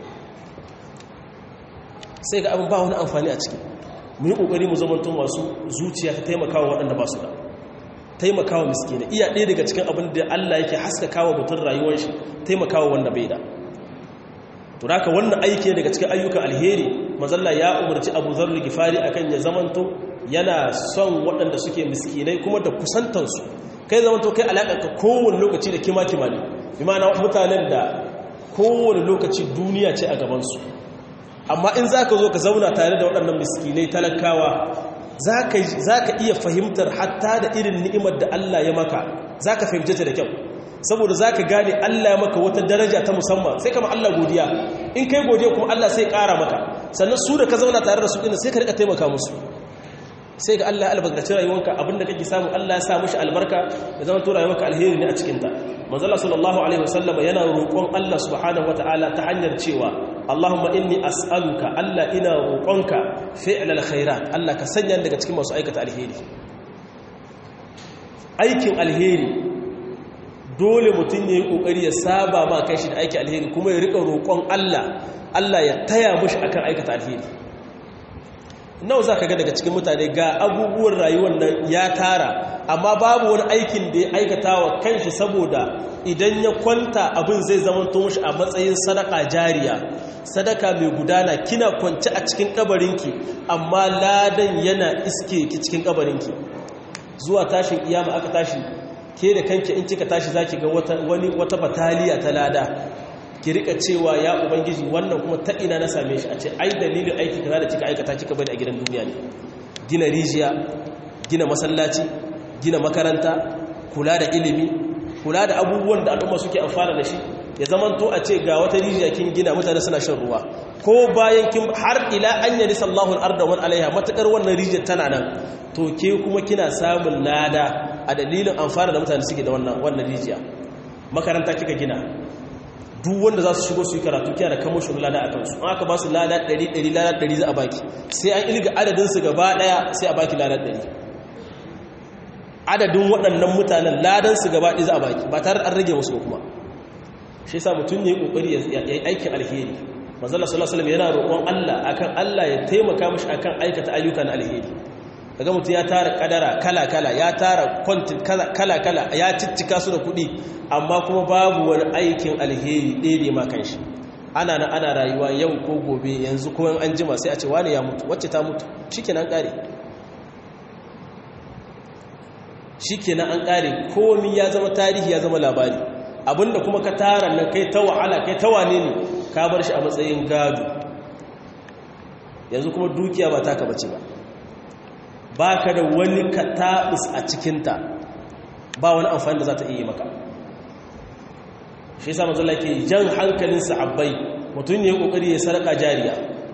sai ga abin ba wani amfani a ciki mu yi kokari mu zama to masu zuciya ta taimakawa waɗanda ba su da taimakawa miskina iya ɗaya daga cikin abin da Allah yake haskakawa mutum rayuwar shi taimakawa wanda bai da to haka wannan aiki daga cikin ayyukan alheri mazalla ya umarci Abu Dharr Gifari akan ya zamanto yana son waɗanda suke miskinai kuma da kusantansu kai zamanto kai alaƙa ka kowane lokaci da kima kima ne bi ma'ana mutanen da kowane lokaci duniya ce a gabansu amma in za ka zo ka zauna tare da waɗannan miskinai talakawa za ka iya fahimtar hatta da irin ni'imar da Allah ya maka za ka fahimce ta da kyau saboda za ka gane Allah ya maka wata daraja ta musamman sai kama Allah godiya in kai godiya kuma Allah sai ƙara maka sannan su da ka zauna tare da su ɗin sai ka rika taimaka musu sai ga Allah ya albarkaci rayuwarka abinda kake samu Allah ya sa mishi albarka ya zama to rayuwarka alheri ne a cikin ta manzo Allah sallallahu alaihi wasallam yana roƙon Allah subhanahu wataala ta hanyar cewa Allahumma inni as'aluka Allah ina roƙonka fi'lal khairat Allah ka sanya daga cikin masu aikata alheri aikin alheri dole mutum ya yi ƙoƙari ya saba ma kai shi da aikin alheri kuma ya riƙa roƙon Allah Allah ya taya mushi akan aikata alheri nawa za ka ga daga cikin mutane ga abubuwan rayuwar nan ya tara amma babu wani aikin da ya aikata wa kanshi saboda idan ya kwanta abin zai zama mushi a matsayin sadaka jariya sadaka mai gudana kina kwance a cikin kabarinki amma ladan yana iske ki cikin kabarinki zuwa tashin iyama aka tashi ke da kanki in kika tashi zaki ga wata wani wata bataliya ta lada ki rika cewa ya ubangiji wannan kuma ta ina na same shi a ce ai dalilin aiki kaza da kika aikata kika bari a gidan duniya ne gina rijiya gina masallaci gina makaranta kula da ilimi kula da abubuwan da al'umma suke amfana da shi ya zamanto a ce ga wata rijiya kin gina mutane suna shan ruwa ko bayan kin har ila an yari sallahu al-arda wa alaiha matakar wannan rijiyar tana nan to ke kuma kina samun lada a dalilin amfana da mutane suke da wannan wannan rijiya makaranta kika gina duk wanda za su shigo su yi karatu kiyar da kamushin lada a kansu an aka ba su lada 100 lada 100 za a baki sai an ilga adadinsu gaba daya sai a baki lada 100 adadin waɗannan mutanen ladansu gaba ɗaya za a baki ba tare an rage musu kuma shi yasa mutum ne kokari ya yi aikin alheri manzala sallallahu alaihi yana roƙon Allah akan Allah ya taimaka mishi akan aikata ayyuka na alheri kaga mutum ya tara kadara kala kala ya tara content kala kala ya ciccika su da kuɗi amma kuma babu wani aikin alheri ɗaya ma kanshi ana na ana rayuwa yau ko gobe yanzu ko an jima sai a ce wani ya mutu wacce ta mutu shikenan kare shikenan an kare komai ya zama tarihi ya zama labari abinda kuma ka tara nan kai ta wahala kai ta wane ne ka bar shi a matsayin gado yanzu kuma dukiya ba taka bace ba ba ka da wani katabus a cikinta ba wani amfani da za ta iya maka shi sa mazala ke jan hankalin sahabbai mutum ne kokari ya saraka jariya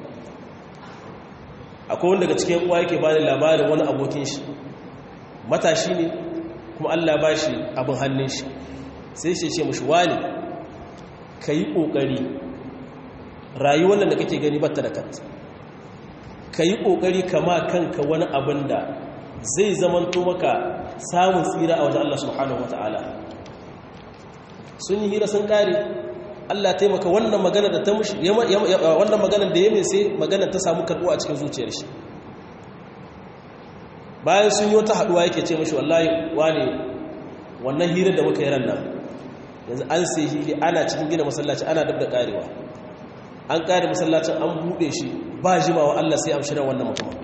akwai wanda daga cikin uwa yake bani labarin wani abokin shi matashi ne kuma allah ba shi abin hannun shi sai shi ce mashi wani ka yi ƙoƙari rayuwar da kake gani batta da kanta ka yi ƙoƙari kama kanka wani abin da zai zamanto maka samun tsira a wajen Allah subhanahu wa ta'ala sun yi hira sun ƙare Allah taimaka wannan magana da ta mushi wannan magana da ya mai sai magana ta samu karɓo a cikin zuciyar shi bayan sun yi wata haɗuwa yake ce mashi wallahi wane wannan hira da muka yi ran nan yanzu an sai hili ana cikin gina masallaci ana dab da karewa an kare masallacin an bude shi ba jimawa Allah sai amshi ran wannan mutum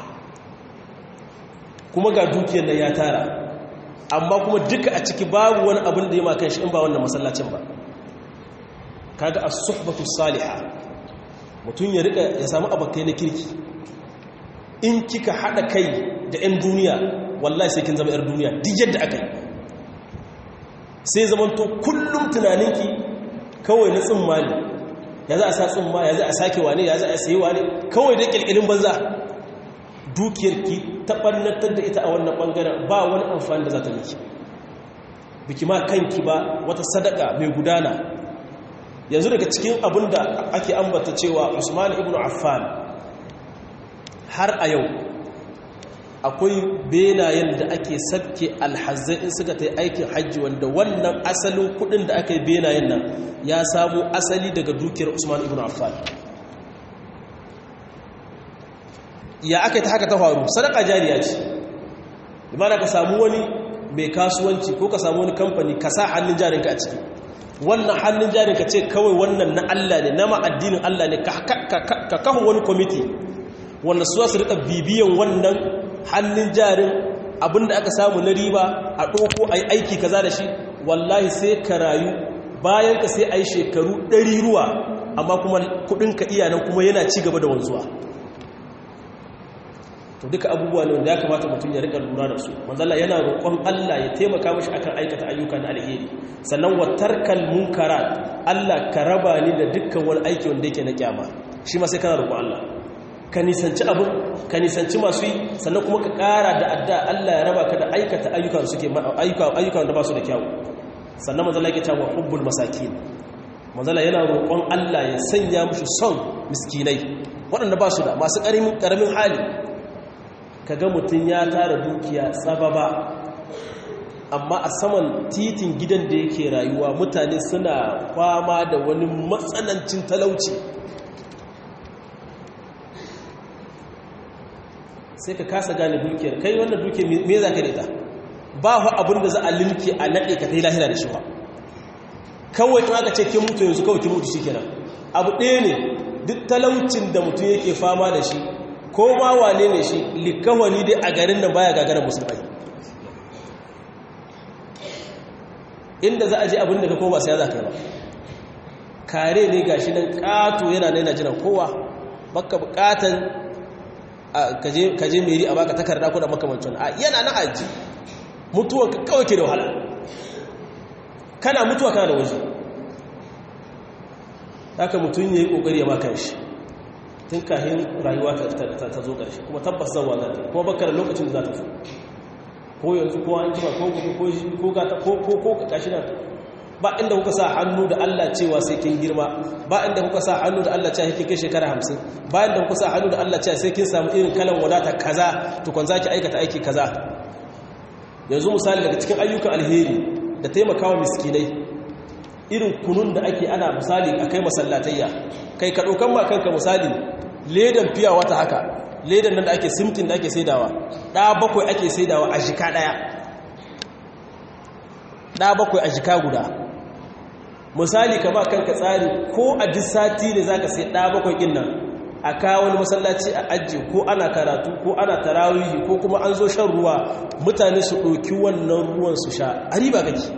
kuma ga dukiyar nan ya tara amma kuma duka a ciki babu wani abin da ya ma kan shi in ba wannan masallacin ba kaga as-suhbatu salihah mutum ya rika ya samu abakai na kirki in kika hada kai da 'yan duniya wallahi sai kin zama 'yar duniya duk yadda aka yi sai zamanto kullum tunaninki kawai na tsimma ne ya za a sa tsimma ya za a sake wane ya za a sayi wane kawai da ƙirƙirin banza dukiyarki ta ɓannatar da ita a wannan ɓangaren ba wani amfani da za ta miki biki ma kanki ba wata sadaka mai gudana yanzu daga cikin abin da ake ambata cewa usman ibn affan har a yau akwai benayen da ake sabke alhazai in suka ta yi aikin hajji wanda wannan asalin kudin da aka yi benayen nan ya samu asali daga dukiyar usman ibn affan ya aka yi ta haka ta faru sadaka jariya ce limana ka samu wani mai kasuwanci ko ka samu wani kamfani ka sa hannun jarinka a ciki wannan hannun jarinka ce kawai wannan na allah ne na ma'addinin allah ne ka kawo wani kwamiti wanda su su rika bibiyan wannan hannun jarin abinda aka samu na riba a ɗoko a yi aiki kaza da shi wallahi sai ka rayu bayan ka sai a yi shekaru ɗari ruwa amma kuma kudinka iyanan kuma yana ci gaba da wanzuwa to duka abubuwa ne wanda ya kamata mutum ya rika lura da su manzala yana roƙon Allah ya taimaka mashi akan aikata ayyuka na alheri sannan wa tarkal munkarat Allah ka raba ni da dukkan wani aiki wanda yake na kyama shi ma sai kana roƙon Allah ka nisanci abin ka nisanci masu yi sannan kuma ka ƙara da adda Allah ya raba ka da aikata ayyukan suke ayyukan da ba su da kyau sannan manzala yake cewa hubbul masakin manzala yana roƙon Allah ya sanya mushi son miskinai waɗanda ba su da masu ƙaramin hali kaga mutum ya tara dukiya tsababa amma a saman titin gidan da yake rayuwa mutane suna kwama da wani matsanancin talauci sai ka kasa gane dukiyar kai wannan dukiyar me za ka rita ba fa abin da za a limke a naɗe ka ta yi lahira da shi ba kawai in aka ce kin mutu yanzu kawai kin mutu shi kenan abu ɗaya ne duk talaucin da mutum yake fama da shi ko ma wane ne shi likawani dai a garin nan baya gagarar musulmai inda za a je abin da ka koma sai za ka yi ba kare ne ga shi nan ƙato yana na yana jiran kowa baka bukatan kaje meri a baka takarda ko da makamancin a yana na aji mutuwa kawai ke da wahala kana mutuwa kana da waje haka mutum ya yi ƙoƙari ya makan shi tun kahin rayuwa ta zo ƙarshe kuma tabbas zan wazar ta kuma bakar lokacin da za ta zo ko yanzu ko an jima ko gobe ko gata ko ko ko kashi nan ba inda kuka sa hannu da Allah cewa sai kin girma ba inda kuka sa hannu da Allah cewa kin kai shekara 50 ba inda kuka sa hannu da Allah cewa sai kin samu irin kalan wadata kaza tukun zaki aikata aiki kaza yanzu misali daga cikin ayyukan alheri da taimakawa miskinai irin kunun da ake ana misali akai masallatayya kai ka daukan ma kanka misali ledan fiya wata haka ledan nan da ake simtin da ake saidawa ɗa bakwai ake saidawa a jika ɗaya ɗa bakwai a jika guda misali ka ba kanka tsari ko a duk sati ne za ka sai ɗa bakwai ɗin nan a kawo wani masallaci a ajiye ko ana karatu ko ana tarawihi ko kuma an zo shan ruwa mutane su ɗauki wannan ruwan su sha a riba kake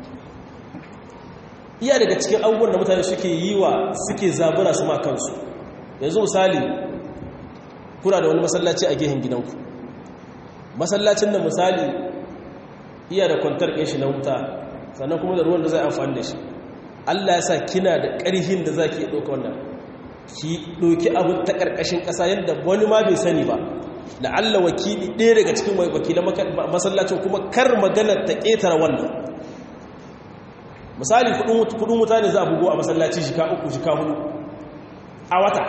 iya daga cikin abubuwan da mutane suke yi wa suke zabura su ma kansu yanzu misali kuna da wani masallaci a gehen gidanku masallacin da misali iya da kwantar ƙin shi na wuta sannan kuma da ruwan da zai amfani da shi Allah ya sa kina da ƙarhin da za ki ɗauka wannan ki ɗauki abu ta ƙarƙashin ƙasa yadda wani ma bai sani ba la'alla wakili ɗaya daga cikin wakilan masallacin kuma kar magana ta ƙetare wannan misali kudin wuta ne za a bugo a masallaci shika uku shika hudu a wata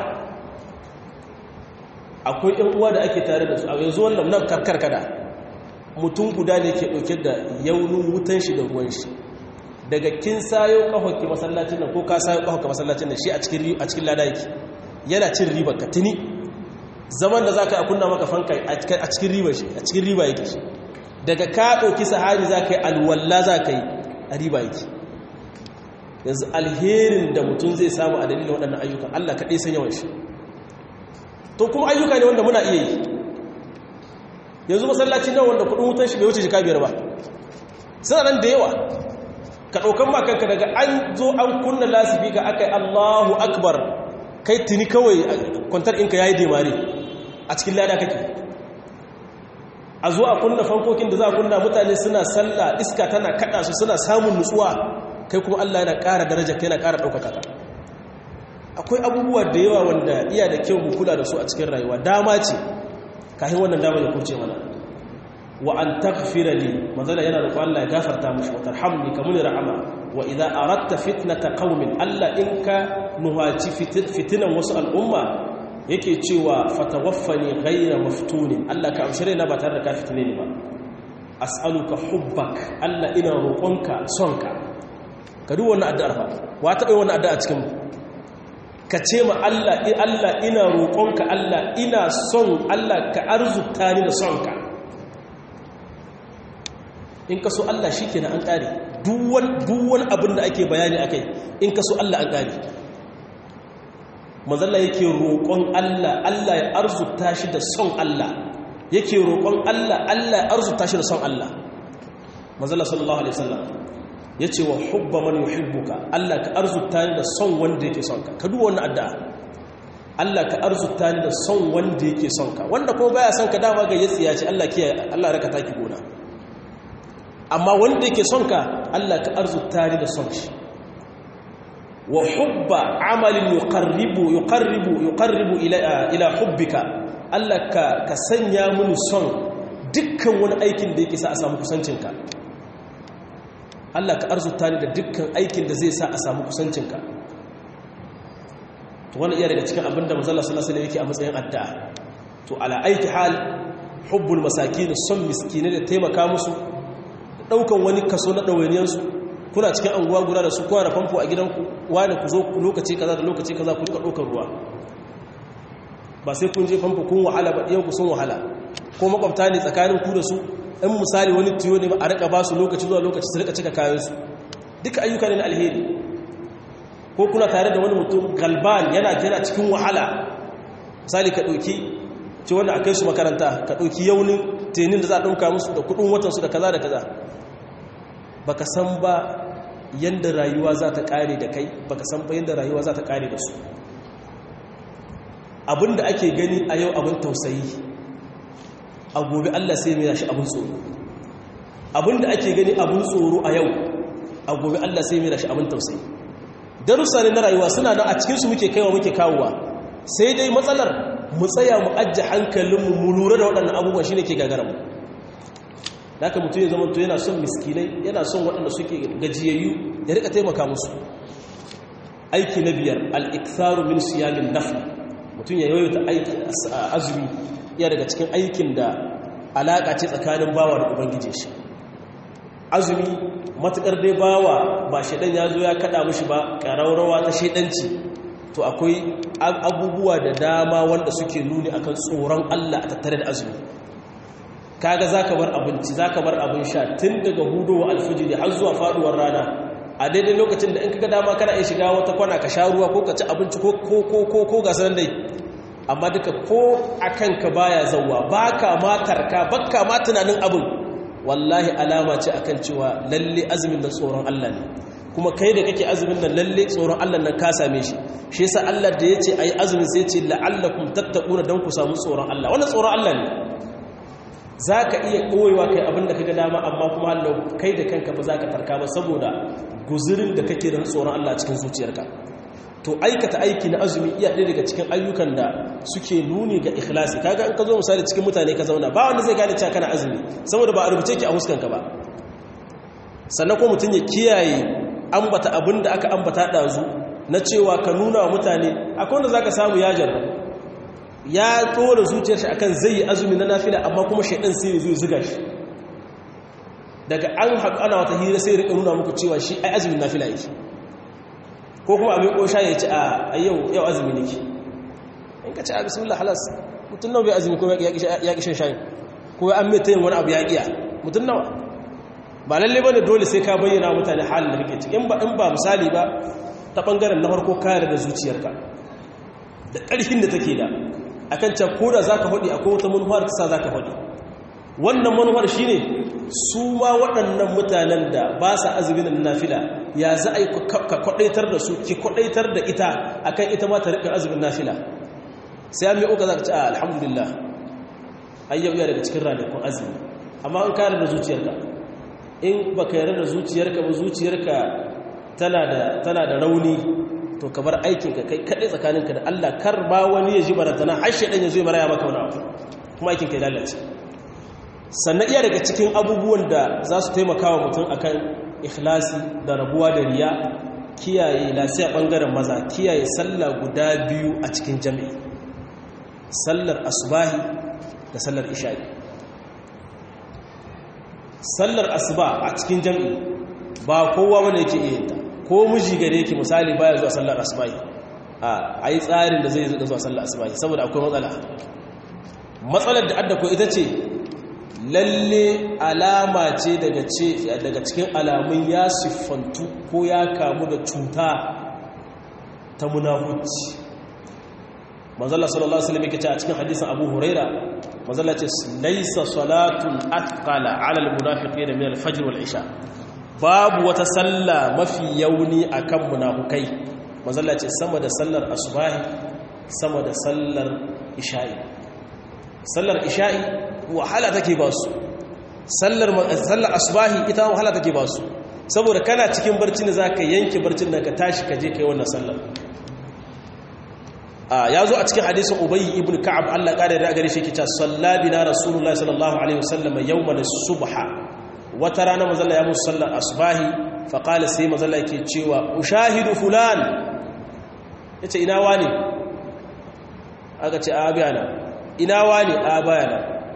akwai ‘yan uwa da ake tare da su a yanzu wannan nan karkar kada mutum guda ne ke ɗauke da yaunin wutan shi da ruwan shi daga kin sayo ƙahonki masallacin nan ko ka sayo ƙahonka masallacin nan shi a cikin lada yake yana cin riba ka tuni zaman da za ka yi a kunna maka fanka a cikin riba shi a cikin riba yake shi daga ka ɗauki sahari za ka yi alwalla za ka yi a riba yake yanzu alherin da mutum zai samu a dalilin waɗannan ayyukan allah kaɗai san yawan shi to kuma ayyuka ne wanda muna iya yi yanzu masallaci nan wanda kudin wutan shi bai wuce jika biyar ba suna nan da yawa ka ɗaukan makanka daga an zo an kunna lasifi ka aka yi allahu akbar kai tuni kawai kwantar inka ya yi demare a cikin lada kake a zo a kunna fankokin da za a kunna mutane suna sallah iska tana kaɗa su suna samun nutsuwa kai kuma allah yana ƙara daraja kai yana ƙara ɗaukaka ka akwai abubuwa da yawa wanda iya da kyau mu kula da su a cikin rayuwa dama ce kafin wannan dama ya kurce mana wa an taghfira li manzala yana roƙon Allah ya gafarta mushi wa tarhamni kamun rahama wa idza aradta fitnata qaumin Allah in ka nuhaci fitinan wasu al'umma yake cewa fatawaffani ghayra maftunin Allah ka amshire na ba tare da ka fitine ni ba as'aluka hubbak Allah ina roƙonka sonka ka duk wannan addu'ar fa wa taɓa wannan addu'a cikin mu ka ce ma Allah Allah ina roƙonka Allah ina son Allah ka arzuta ni da sonka in ka so Allah shi kenan an ƙare duwan abin da ake bayani a kai in ka so Allah an ƙare mazalla yake roƙon Allah Allah ya arzuta shi da son Allah yake roƙon Allah Allah ya arzuta shi da son Allah mazalla sallallahu alaihi wasallam ya ce wa hubba man yuhibbuka Allah ka arzuta ni da son wanda yake son ka ka duba wannan addu'a Allah ka arzuta ni da son wanda yake son ka wanda kuma baya son ka dama ga yatsiya ce Allah kiyaye Allah raka taki gona amma wanda yake son ka Allah ka arzuta ni da son shi wa hubba amalin yuqarribu yuqarribu yuqarribu ila ila hubbika Allah ka ka sanya mini son dukkan wani aikin da yake sa a samu kusancinka Allah ka arzuta ni da dukkan aikin da zai sa a samu kusancinka to wannan iya daga cikin abinda manzo Allah sallallahu alaihi wasallam yake a matsayin addu'a to ala aiki hal hubbul masakin son miskine da taimaka musu daukan wani kaso na dawainiyan su kuna cikin anguwa guda da su kowa da famfo a gidanku wani ku zo lokaci kaza da lokaci kaza ku rika daukar ruwa ba sai kun je famfo kun wahala ba ɗiyan ku sun wahala ko makwabta ne tsakanin ku da su in misali wani tiyo ne ba a rika ba su lokaci zuwa lokaci su rika cika kayan su duka ayyuka ne na alheri ko kuna tare da wani mutum galban yana yana cikin wahala misali ka ɗauki ce wanda a kai su makaranta ka ɗauki yaunin tenin da za a ɗauka musu da kuɗin watansu da kaza da kaza ba ka san ba yadda rayuwa za ta ƙare da kai ba ka san ba yadda rayuwa za ta ƙare da su abin da ake gani a yau abin tausayi a gobe allah sai mai shi abin tsoro abin da ake gani abin tsoro a yau a gobe allah sai mai shi abin tausayi darussa ne na rayuwa suna nan a cikinsu muke kaiwa muke kawowa sai dai matsalar mu tsaya mu ajiye hankalinmu mu lura da waɗannan abubuwan shi ne ke gagara mu da aka mutum ya zama to yana son miskinai yana son waɗanda suke gajiyayyu ya rika taimaka musu aiki na biyar al'iktaru min siyamin nafi mutum ya yawaita aiki azumi iya daga cikin aikin da alaƙa ce tsakanin bawa da ubangiji shi azumi matuƙar dai bawa ba shaidan ya zo ya kaɗa mushi ba ƙararrawa ta shaidanci to akwai abubuwa da dama wanda suke nuni akan tsoron Allah a tattare da azumi kaga zaka bar abinci zaka bar abin sha tun daga hudowa alfijiri har zuwa faduwar rana a daidai lokacin da in kaga dama kana iya shiga wata kwana ka sha ruwa ko ka ci abinci ko ko ko ko ko ga sanan dai amma duka ko akan ka baya zawwa baka ma tarka bakka ma tunanin abin wallahi alama ce akan cewa lalle azumin nan tsoron Allah ne kuma kai da kake azumin nan lalle tsoron Allah nan ka same shi shi yasa Allah da yace ayi azumin sai yace la'allakum tattaquna dan ku samu tsoron Allah wannan tsoron Allah ne zaka iya koyewa kai abin da kaga dama amma kuma Allah kai da kanka ba zaka tarka ba saboda guzurin da kake da tsoron Allah cikin zuciyarka to aikata aiki na azumi iya ɗaya daga cikin ayyukan da suke nuni ga ikhlasi kaga in ka zo misali cikin mutane ka zauna ba wanda zai gane cewa kana azumi saboda ba a rubuce ki a huskanka ba sannan ko mutum ya kiyaye ambata abin da aka ambata ɗazu na cewa ka nuna wa mutane akwai wanda za ka samu ya jarra ya tsora zuciyar shi akan zai yi azumi na nafila amma kuma shaidan sai zuwa zuga shi daga an haƙu ana wata hira sai rika nuna muku cewa shi ai azumin nafila yake ko kuma abin ƙosha ya ce a yau yau azumi ne in ka ce a bismillah halas mutum nawa bai azumi ko ya ƙi shan shayi ko an mai ta yin wani abu ya ƙiya mutum nawa ba lalle ba ne dole sai ka bayyana mutane halin da kake ciki in ba in ba misali ba ta bangaren na farko kare da zuciyarka da ƙarfin da take da akan can ko da zaka faɗi akwai wata manufar ta sa zaka faɗi wannan manufar shine su ma waɗannan mutanen da ba sa azumin na nafila ya za a yi ka kwaɗaitar da su ki kwaɗaitar da ita akan ita ma ta riƙa azumin nafila sai an mai uka za ka ci a alhamdulillah ayyau ya daga cikin ranakun azumi amma an kare da zuciyarka in ba ka yarda da zuciyarka ba zuciyarka tana da rauni to ka bar aikinka kai kaɗai tsakaninka da Allah kar ba wani ya ji barantana har shaɗan ya zo ya maraya maka wani abu kuma aikinka ya lalace sannan iya daga cikin abubuwan da za su taimaka wa mutum akan ikhlasi da rabuwa da riya kiyaye lasiya ɓangaren maza kiyaye sallah guda biyu a cikin jami'i sallar asubahi da sallar isha'i sallar asuba a cikin jami'i ba kowa wanda yake iya ta ko miji gare yake misali baya zuwa sallar asuba a yi tsarin da zai zuwa zuwa sallar asuba saboda akwai matsala matsalar da adda ko ita ce lalle alama ce daga ce daga cikin alamun ya siffantu ko ya kamu da cuta ta munafuci manzala sallallahu alaihi wasallam yake ce a cikin hadisin Abu Huraira manzala ce laysa salatun athqala ala almunafiqin min alfajr wal isha babu wata salla mafi yauni akan munafukai manzala ce sama da sallar asubahi sama da sallar isha'i sallar isha'i wahala take ba su sallar sallar asubahi ita wahala take ba su saboda kana cikin barcin da zaka yanke barcin da ka tashi ka je kai wannan sallar ya zo a cikin hadisin ubayi ibn ka'ab Allah ƙara da gare shi ke cewa sallabina rasulullahi sallallahu alaihi wasallam yawmal subha wata rana mazalla ya musu sallar asbahi fa qala sai mazalla yake cewa ushahidu fulan yace ina wani aka ce a bayana ina wani a bayana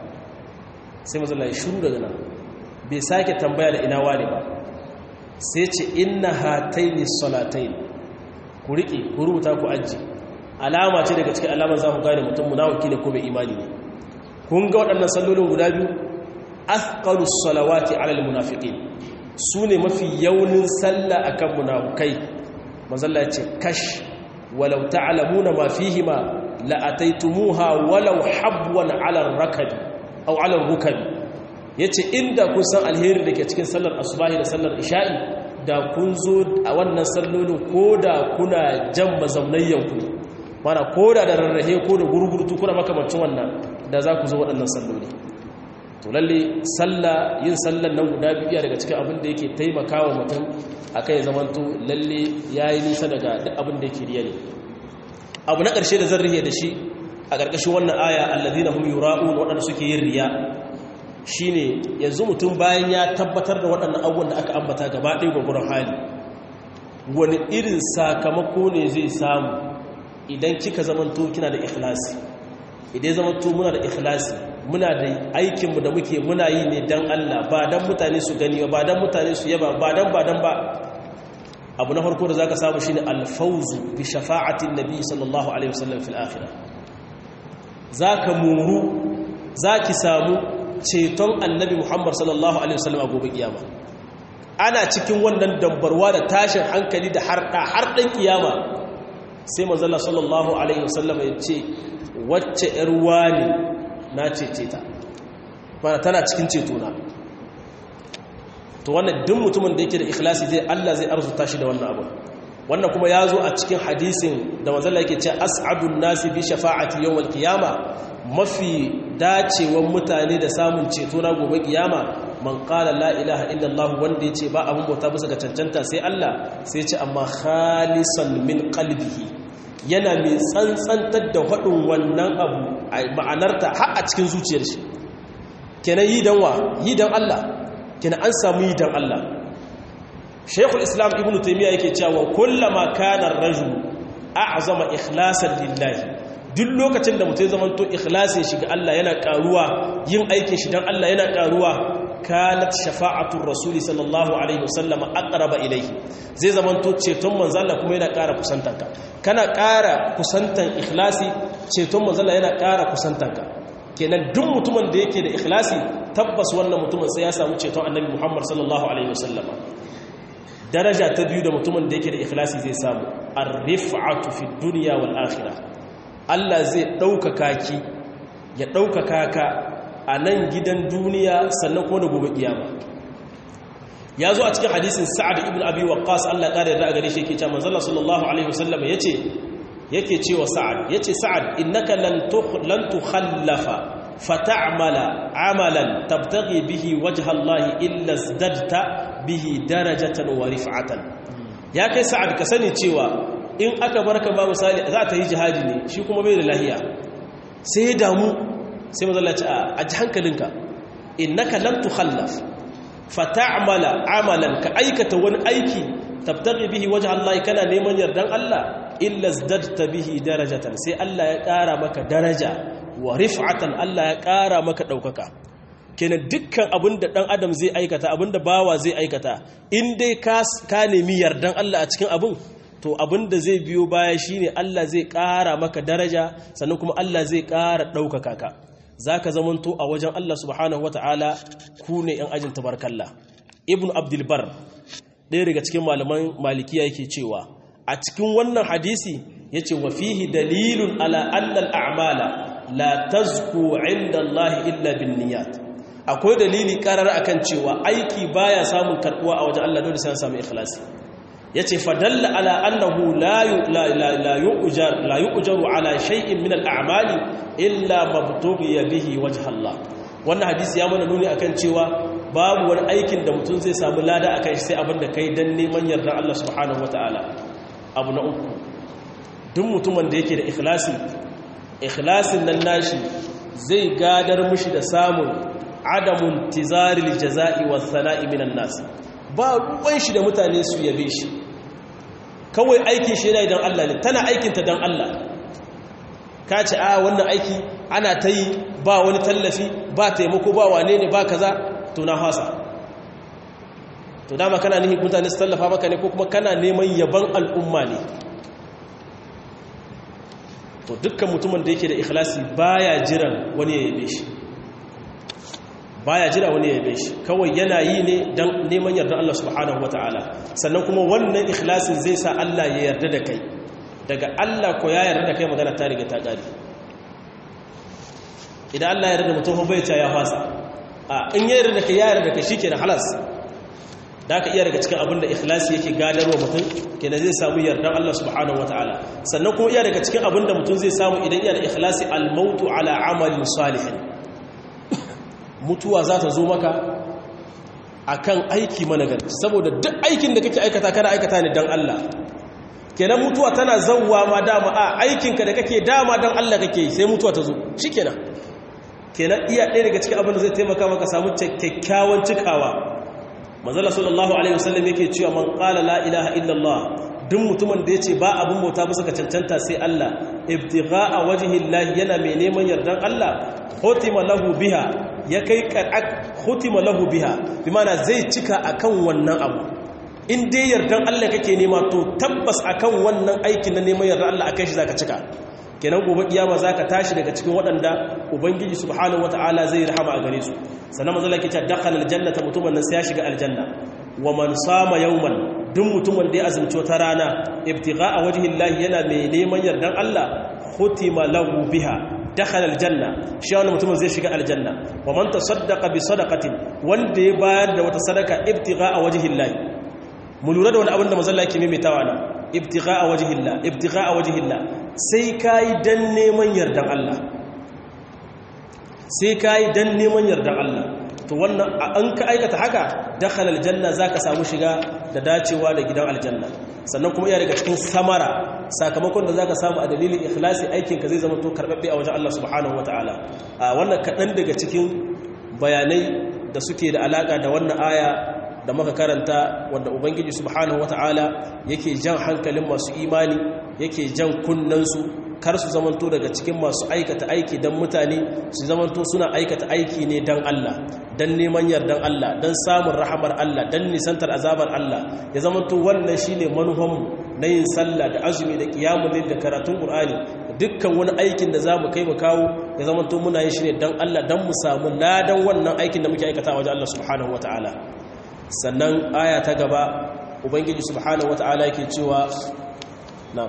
sai mazalla ya shiru daga nan bai sake tambaya da ina wani ba sai ce inna hataini salatain ku riƙe ku rubuta ku ajiye alama ce daga cikin alamar za ku gane mutum munafiki ne ko mai imani ne kun ga waɗannan sallolin guda biyu athqalus salawati alal munafiqin su ne mafi yaunin sallah akan munafukai manzalla ya ce kash walau ta'lamuna ma fihima la ataitumuha walau habwan ala rakabi aw ala rukabi yace inda kun san alheri dake cikin sallar asubahi da sallar isha'i da kun zo a wannan sallolin koda kuna jan mazaunayyanku ne mana ko da da rarrahe ko da gurgurtu kuna makamancin wannan da za ku zo waɗannan salloli to lalle salla yin sallan nan guda biyu daga cikin abin da yake taimakawa mutum akan ya zamanto lalle yayi nisa daga duk abin da yake riya ne abu na ƙarshe da zan rihe da shi a ƙarƙashin wannan aya alladhina hum yura'un waɗanda suke yin riya shine yanzu mutum bayan ya tabbatar da waɗannan abubuwan da aka ambata gaba ɗaya gwagwaron hali wani irin sakamako ne zai samu idan kika zamanto kina da ikhlasi idan zamanto muna da ikhlasi muna da aikinmu da muke muna yi ne don Allah ba don mutane su gani ba don mutane su yaba ba don ba don ba abu na farko da zaka samu shine alfauzu bi shafa'atin nabi sallallahu alaihi wasallam fil akhirah zaka muru zaki samu ceton annabi muhammad sallallahu alaihi wasallam a gobe kiyama ana cikin wannan dambarwa da tashin hankali da harɗa harɗin kiyama sai manzala sallallahu alaihi wasallam ya ce wacce ‘yar wani na cece ta mana tana cikin cetona to wannan duk mutumin da yake da ikhlasi zai Allah zai arzuta shi da wannan abu wannan kuma ya zo a cikin hadisin da manzala yake ce as'adun nasi bi shafa'ati yawmal qiyama mafi dacewan mutane da samun ceto na gobe kiyama man qala la ilaha illallah wanda yace ba abun bauta bisa ga cancanta sai Allah sai ce amma khalisan min qalbihi yana mai tsantsantar da hadin wannan abu ma'anarta har a cikin zuciyar shi kenan yi dan wa yi dan Allah kenan an samu yi dan Allah Sheikhul Islam Ibn Taymiyyah yake cewa kullama kana ar-rajul a'zama ikhlasan lillahi duk lokacin da mutum zamanto ikhlasin shi ga Allah yana karuwa yin aikin shi dan Allah yana karuwa kanat shafa'atul rasuli sallallahu alaihi wasallam aqraba ilayhi zai zamanto ceton manzo Allah kuma yana ƙara kusantanka kana ƙara kusantan ikhlasi ceton manzo Allah yana ƙara kusantanka kenan duk mutumin da yake da ikhlasi tabbas wannan mutumin sai ya samu ceton annabi Muhammad sallallahu alaihi wasallam daraja ta biyu da mutumin da yake da ikhlasi zai samu ar-rif'atu fi dunya wal akhirah Allah zai ɗaukaka ki ya ɗaukaka ka a nan gidan duniya sannan ko da gobe kiyama ya zo a cikin hadisin sa'ad ibn abi waqqas Allah ƙara yarda a gare shi yake cewa manzon sallallahu alaihi wasallam yace yake cewa sa'ad yace sa'ad innaka lan lan tukhallafa fata'mala amalan tabtaghi bihi wajha Allah illa izdadta bihi darajatan wa rif'atan ya kai sa'ad ka sani cewa in aka barka ba misali za ta yi jihadi ne shi kuma bai da lahiya sai ya damu sai mazalla ce a ji hankalinka innaka lam tukhallaf fata'mala amalan ka aikata wani aiki tabtaghi bihi wajha Allah kana neman yardan Allah illa zdadta bihi darajatan sai Allah ya ƙara maka daraja wa rif'atan Allah ya ƙara maka ɗaukaka kenan dukkan abinda ɗan adam zai aikata abinda bawa zai aikata in dai ka nemi yardan Allah a cikin abin to abinda zai biyo baya shine Allah zai ƙara maka daraja sannan kuma Allah zai ƙara ɗaukaka ka za ka zamanto a wajen Allah subhanahu wa ta'ala ku ne ‘yan ajin tabarkalla ibn abdulbar ɗaya daga cikin malaman malikiya yake cewa a cikin wannan hadisi ya ce wa fihi dalilun ala annal a'mala la tazku inda Allah illa bin niyat akwai dalili karar akan cewa aiki baya samun karbuwa a wajen Allah dole sai an samu ikhlasi yace fadalla ala annahu la la yu'jar la yu'jaru ala shay'in min al-a'mali illa mabtughiya bihi wajha Allah wannan hadisi ya mana nuni akan cewa babu wani aikin da mutum zai samu lada a kai sai abin da kai don neman yarda Allah subhanahu wata'ala abu na uku duk mutumin da yake da ikhlasi ikhlasin nan nashi zai gadar mushi da samun adamun tizaril jaza'i wa sana'i minan nas ba ruwan shi da mutane su yabe shi kawai aikin shi yana idan Allah ne tana aikinta don Allah ka ce a wannan aiki ana ta yi ba wani tallafi ba taimako ba wane ne ba kaza to na hasa to dama kana nihin mutane su tallafa maka ne ko kuma kana neman yaban al'umma ne to dukkan mutumin da yake da ikhlasi baya jiran wani ya yabe shi baya jira wani ya yabe shi kawai yana yi ne don neman yarda Allah subhanahu wata'ala sannan kuma wannan ikhlasin zai sa Allah ya yarda da kai daga Allah ko ya yarda da kai magana ta riga ta ƙari idan Allah ya yarda da mutum bai ta ya fasa a in ya yarda da kai ya yarda da kai shi ke da halas da ka iya daga cikin abin da ikhlasi yake gadarwa mutum kenan zai samu yardan Allah subhanahu wataala sannan kuma iya daga cikin abin da mutum zai samu idan iya da ikhlasi al-mautu ala amalin salihin mutuwa za ta zo maka akan aiki managarci saboda duk aikin da kake aikata kana aikata ne dan Allah kenan mutuwa tana zawwa ma dama a aikinka da kake dama dan Allah kake sai mutuwa ta zo shikenan kenan iya ɗaya daga cikin abin da zai taimaka maka samu kyakkyawan cikawa manzala sallallahu alaihi wasallam yake cewa man qala la ilaha illallah duk mutumin da yace ba abun bauta bisa ga cancanta sai Allah ibtigha'a wajhi Allah yana mai neman yardan Allah hutima lahu biha ya kai qara'at hutima lahu biha bi mana zai cika akan wannan abu in dai yardan Allah kake nema to tabbas akan wannan aikin na neman yardan Allah akai shi zaka cika kenan gobe kiyama zaka tashi daga cikin waɗanda ubangiji subhanahu wataala zai rahama a gare su sannan manzo Allah yake cewa dakhala aljannata mutumin nan sai ya shiga aljanna wa man sama yawman duk mutumin da ya azumci wata rana ibtigha'a wajhi Allah yana mai neman yardan Allah khutima lahu biha dakhala aljanna shi wannan mutumin zai shiga aljanna wa man tasaddaqa bi sadaqatin wanda ya bayar da wata sadaka ibtigha'a wajhi Allah mu lura da wani abin da manzo Allah yake maimaitawa nan ibtigha'a wajhi Allah ibtigha'a wajhi Allah sai kai dan neman yardan Allah sai ka yi don neman yardar Allah to wannan an ka aikata haka dakhala aljanna zaka samu shiga da dacewa da gidan aljanna sannan kuma iya daga cikin samara sakamakon da zaka samu a dalilin ikhlasi aikin ka zai zama to karbabbe a wajen Allah subhanahu wataala a wannan kadan daga cikin bayanai da suke da alaka da wannan aya da muka karanta wanda ubangiji subhanahu wataala yake jan hankalin masu imani yake jan kunnansu kar su zamanto daga cikin masu aikata aiki don mutane su zamanto suna aikata aiki ne don Allah don neman yardan Allah don samun rahamar Allah don nisantar azabar Allah ya zamanto wannan shi ne manufanmu na yin sallah da azumi da kiyamun da karatun ƙur'ani dukkan wani aikin da za mu kai mu kawo ya zamanto muna yin shi ne don Allah don mu samu ladan wannan aikin da muke aikata wajen Allah subhanahu wa ta'ala sannan aya ta gaba ubangiji subhanahu wa ta'ala yake cewa na'am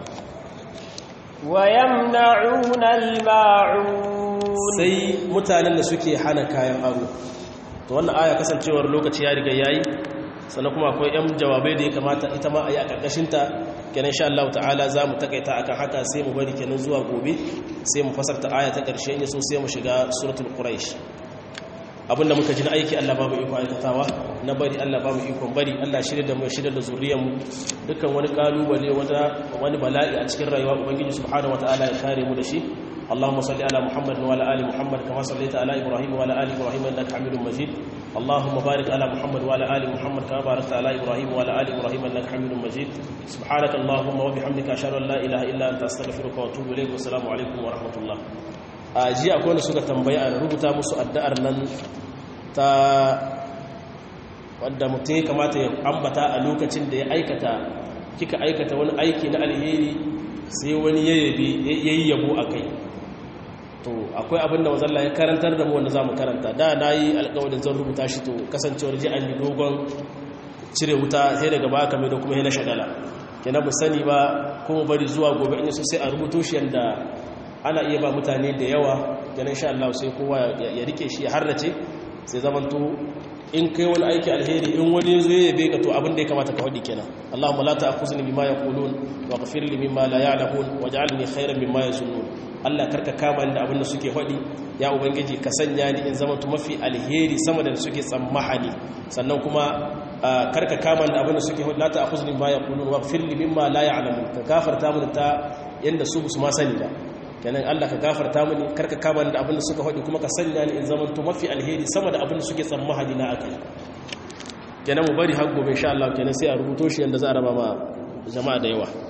ويمنعون الماعون sai mutanen da suke hana kayan aro to wannan aya kasancewar lokaci ya riga yayi sannan kuma akwai yan jawabai da ya kamata ita ma a yi a karkashin ta kenan insha Allah ta'ala za mu takaita akan haka sai mu bari kenan zuwa gobe sai mu fasarta aya ta karshe in so sai mu shiga suratul quraish abinda muka ji na aiki Allah ba mu iko aikatawa na bari Allah ba mu ikon bari Allah shirya da mu shirya da zuriyar mu dukkan wani kalubale wata wani bala'i a cikin rayuwa ubangiji subhanahu wataala ya kare mu da shi اللهم صل على محمد وعلى ال محمد كما صليت على ابراهيم وعلى ال ابراهيم انك حميد مجيد اللهم بارك على محمد وعلى ال محمد كما باركت على ابراهيم وعلى ال ابراهيم انك حميد مجيد سبحانك اللهم وبحمدك اشهد ان لا اله الا انت استغفرك واتوب اليك والسلام عليكم ورحمه الله a jiya akwai wanda suka tambaya a rubuta musu addu'ar nan ta wadda mutum ya kamata ya ambata a lokacin da ya aikata kika aikata wani aiki na alheri sai wani ya yi yabo a kai to akwai abin da mazalla ya karantar da mu wanda za mu karanta da na yi alkawarin zan rubuta shi to kasancewar ji an yi dogon cire wuta sai daga ba kame da kuma yana shagala kenan mu sani ba kuma bari zuwa gobe in so sai a rubuto shi yadda ana iya ba mutane da yawa ganin sha Allah sai kowa ya rike shi ya harrace sai zamanto in kai wani aiki alheri in wani yazo ya yabe ka to abin da ya kamata ka hadi kenan Allahumma la ta'khuzni bima yaqulun waghfir li mimma la ya'lamun waj'alni khayran mimma yazunnun Allah karka kama ni da abin da suke hadi ya ubangiji ka sanya ni in zama to mafi alheri sama da suke tsammahani sannan kuma karka kama ni da abin da suke hadi la ta'khuzni bima yaqulun waghfir li mimma la ya'lamun ka gafarta mun ta yanda su su ma sani ba kenan Allah ka gafarta mini karka kama ni da abin da suka hadi kuma ka sanya ni in zama to mafi alheri sama da abin da suke tsammahani na akai kenan mu bari har gobe insha Allah kenan sai a rubuto shi yanda za a raba ma jama'a da yawa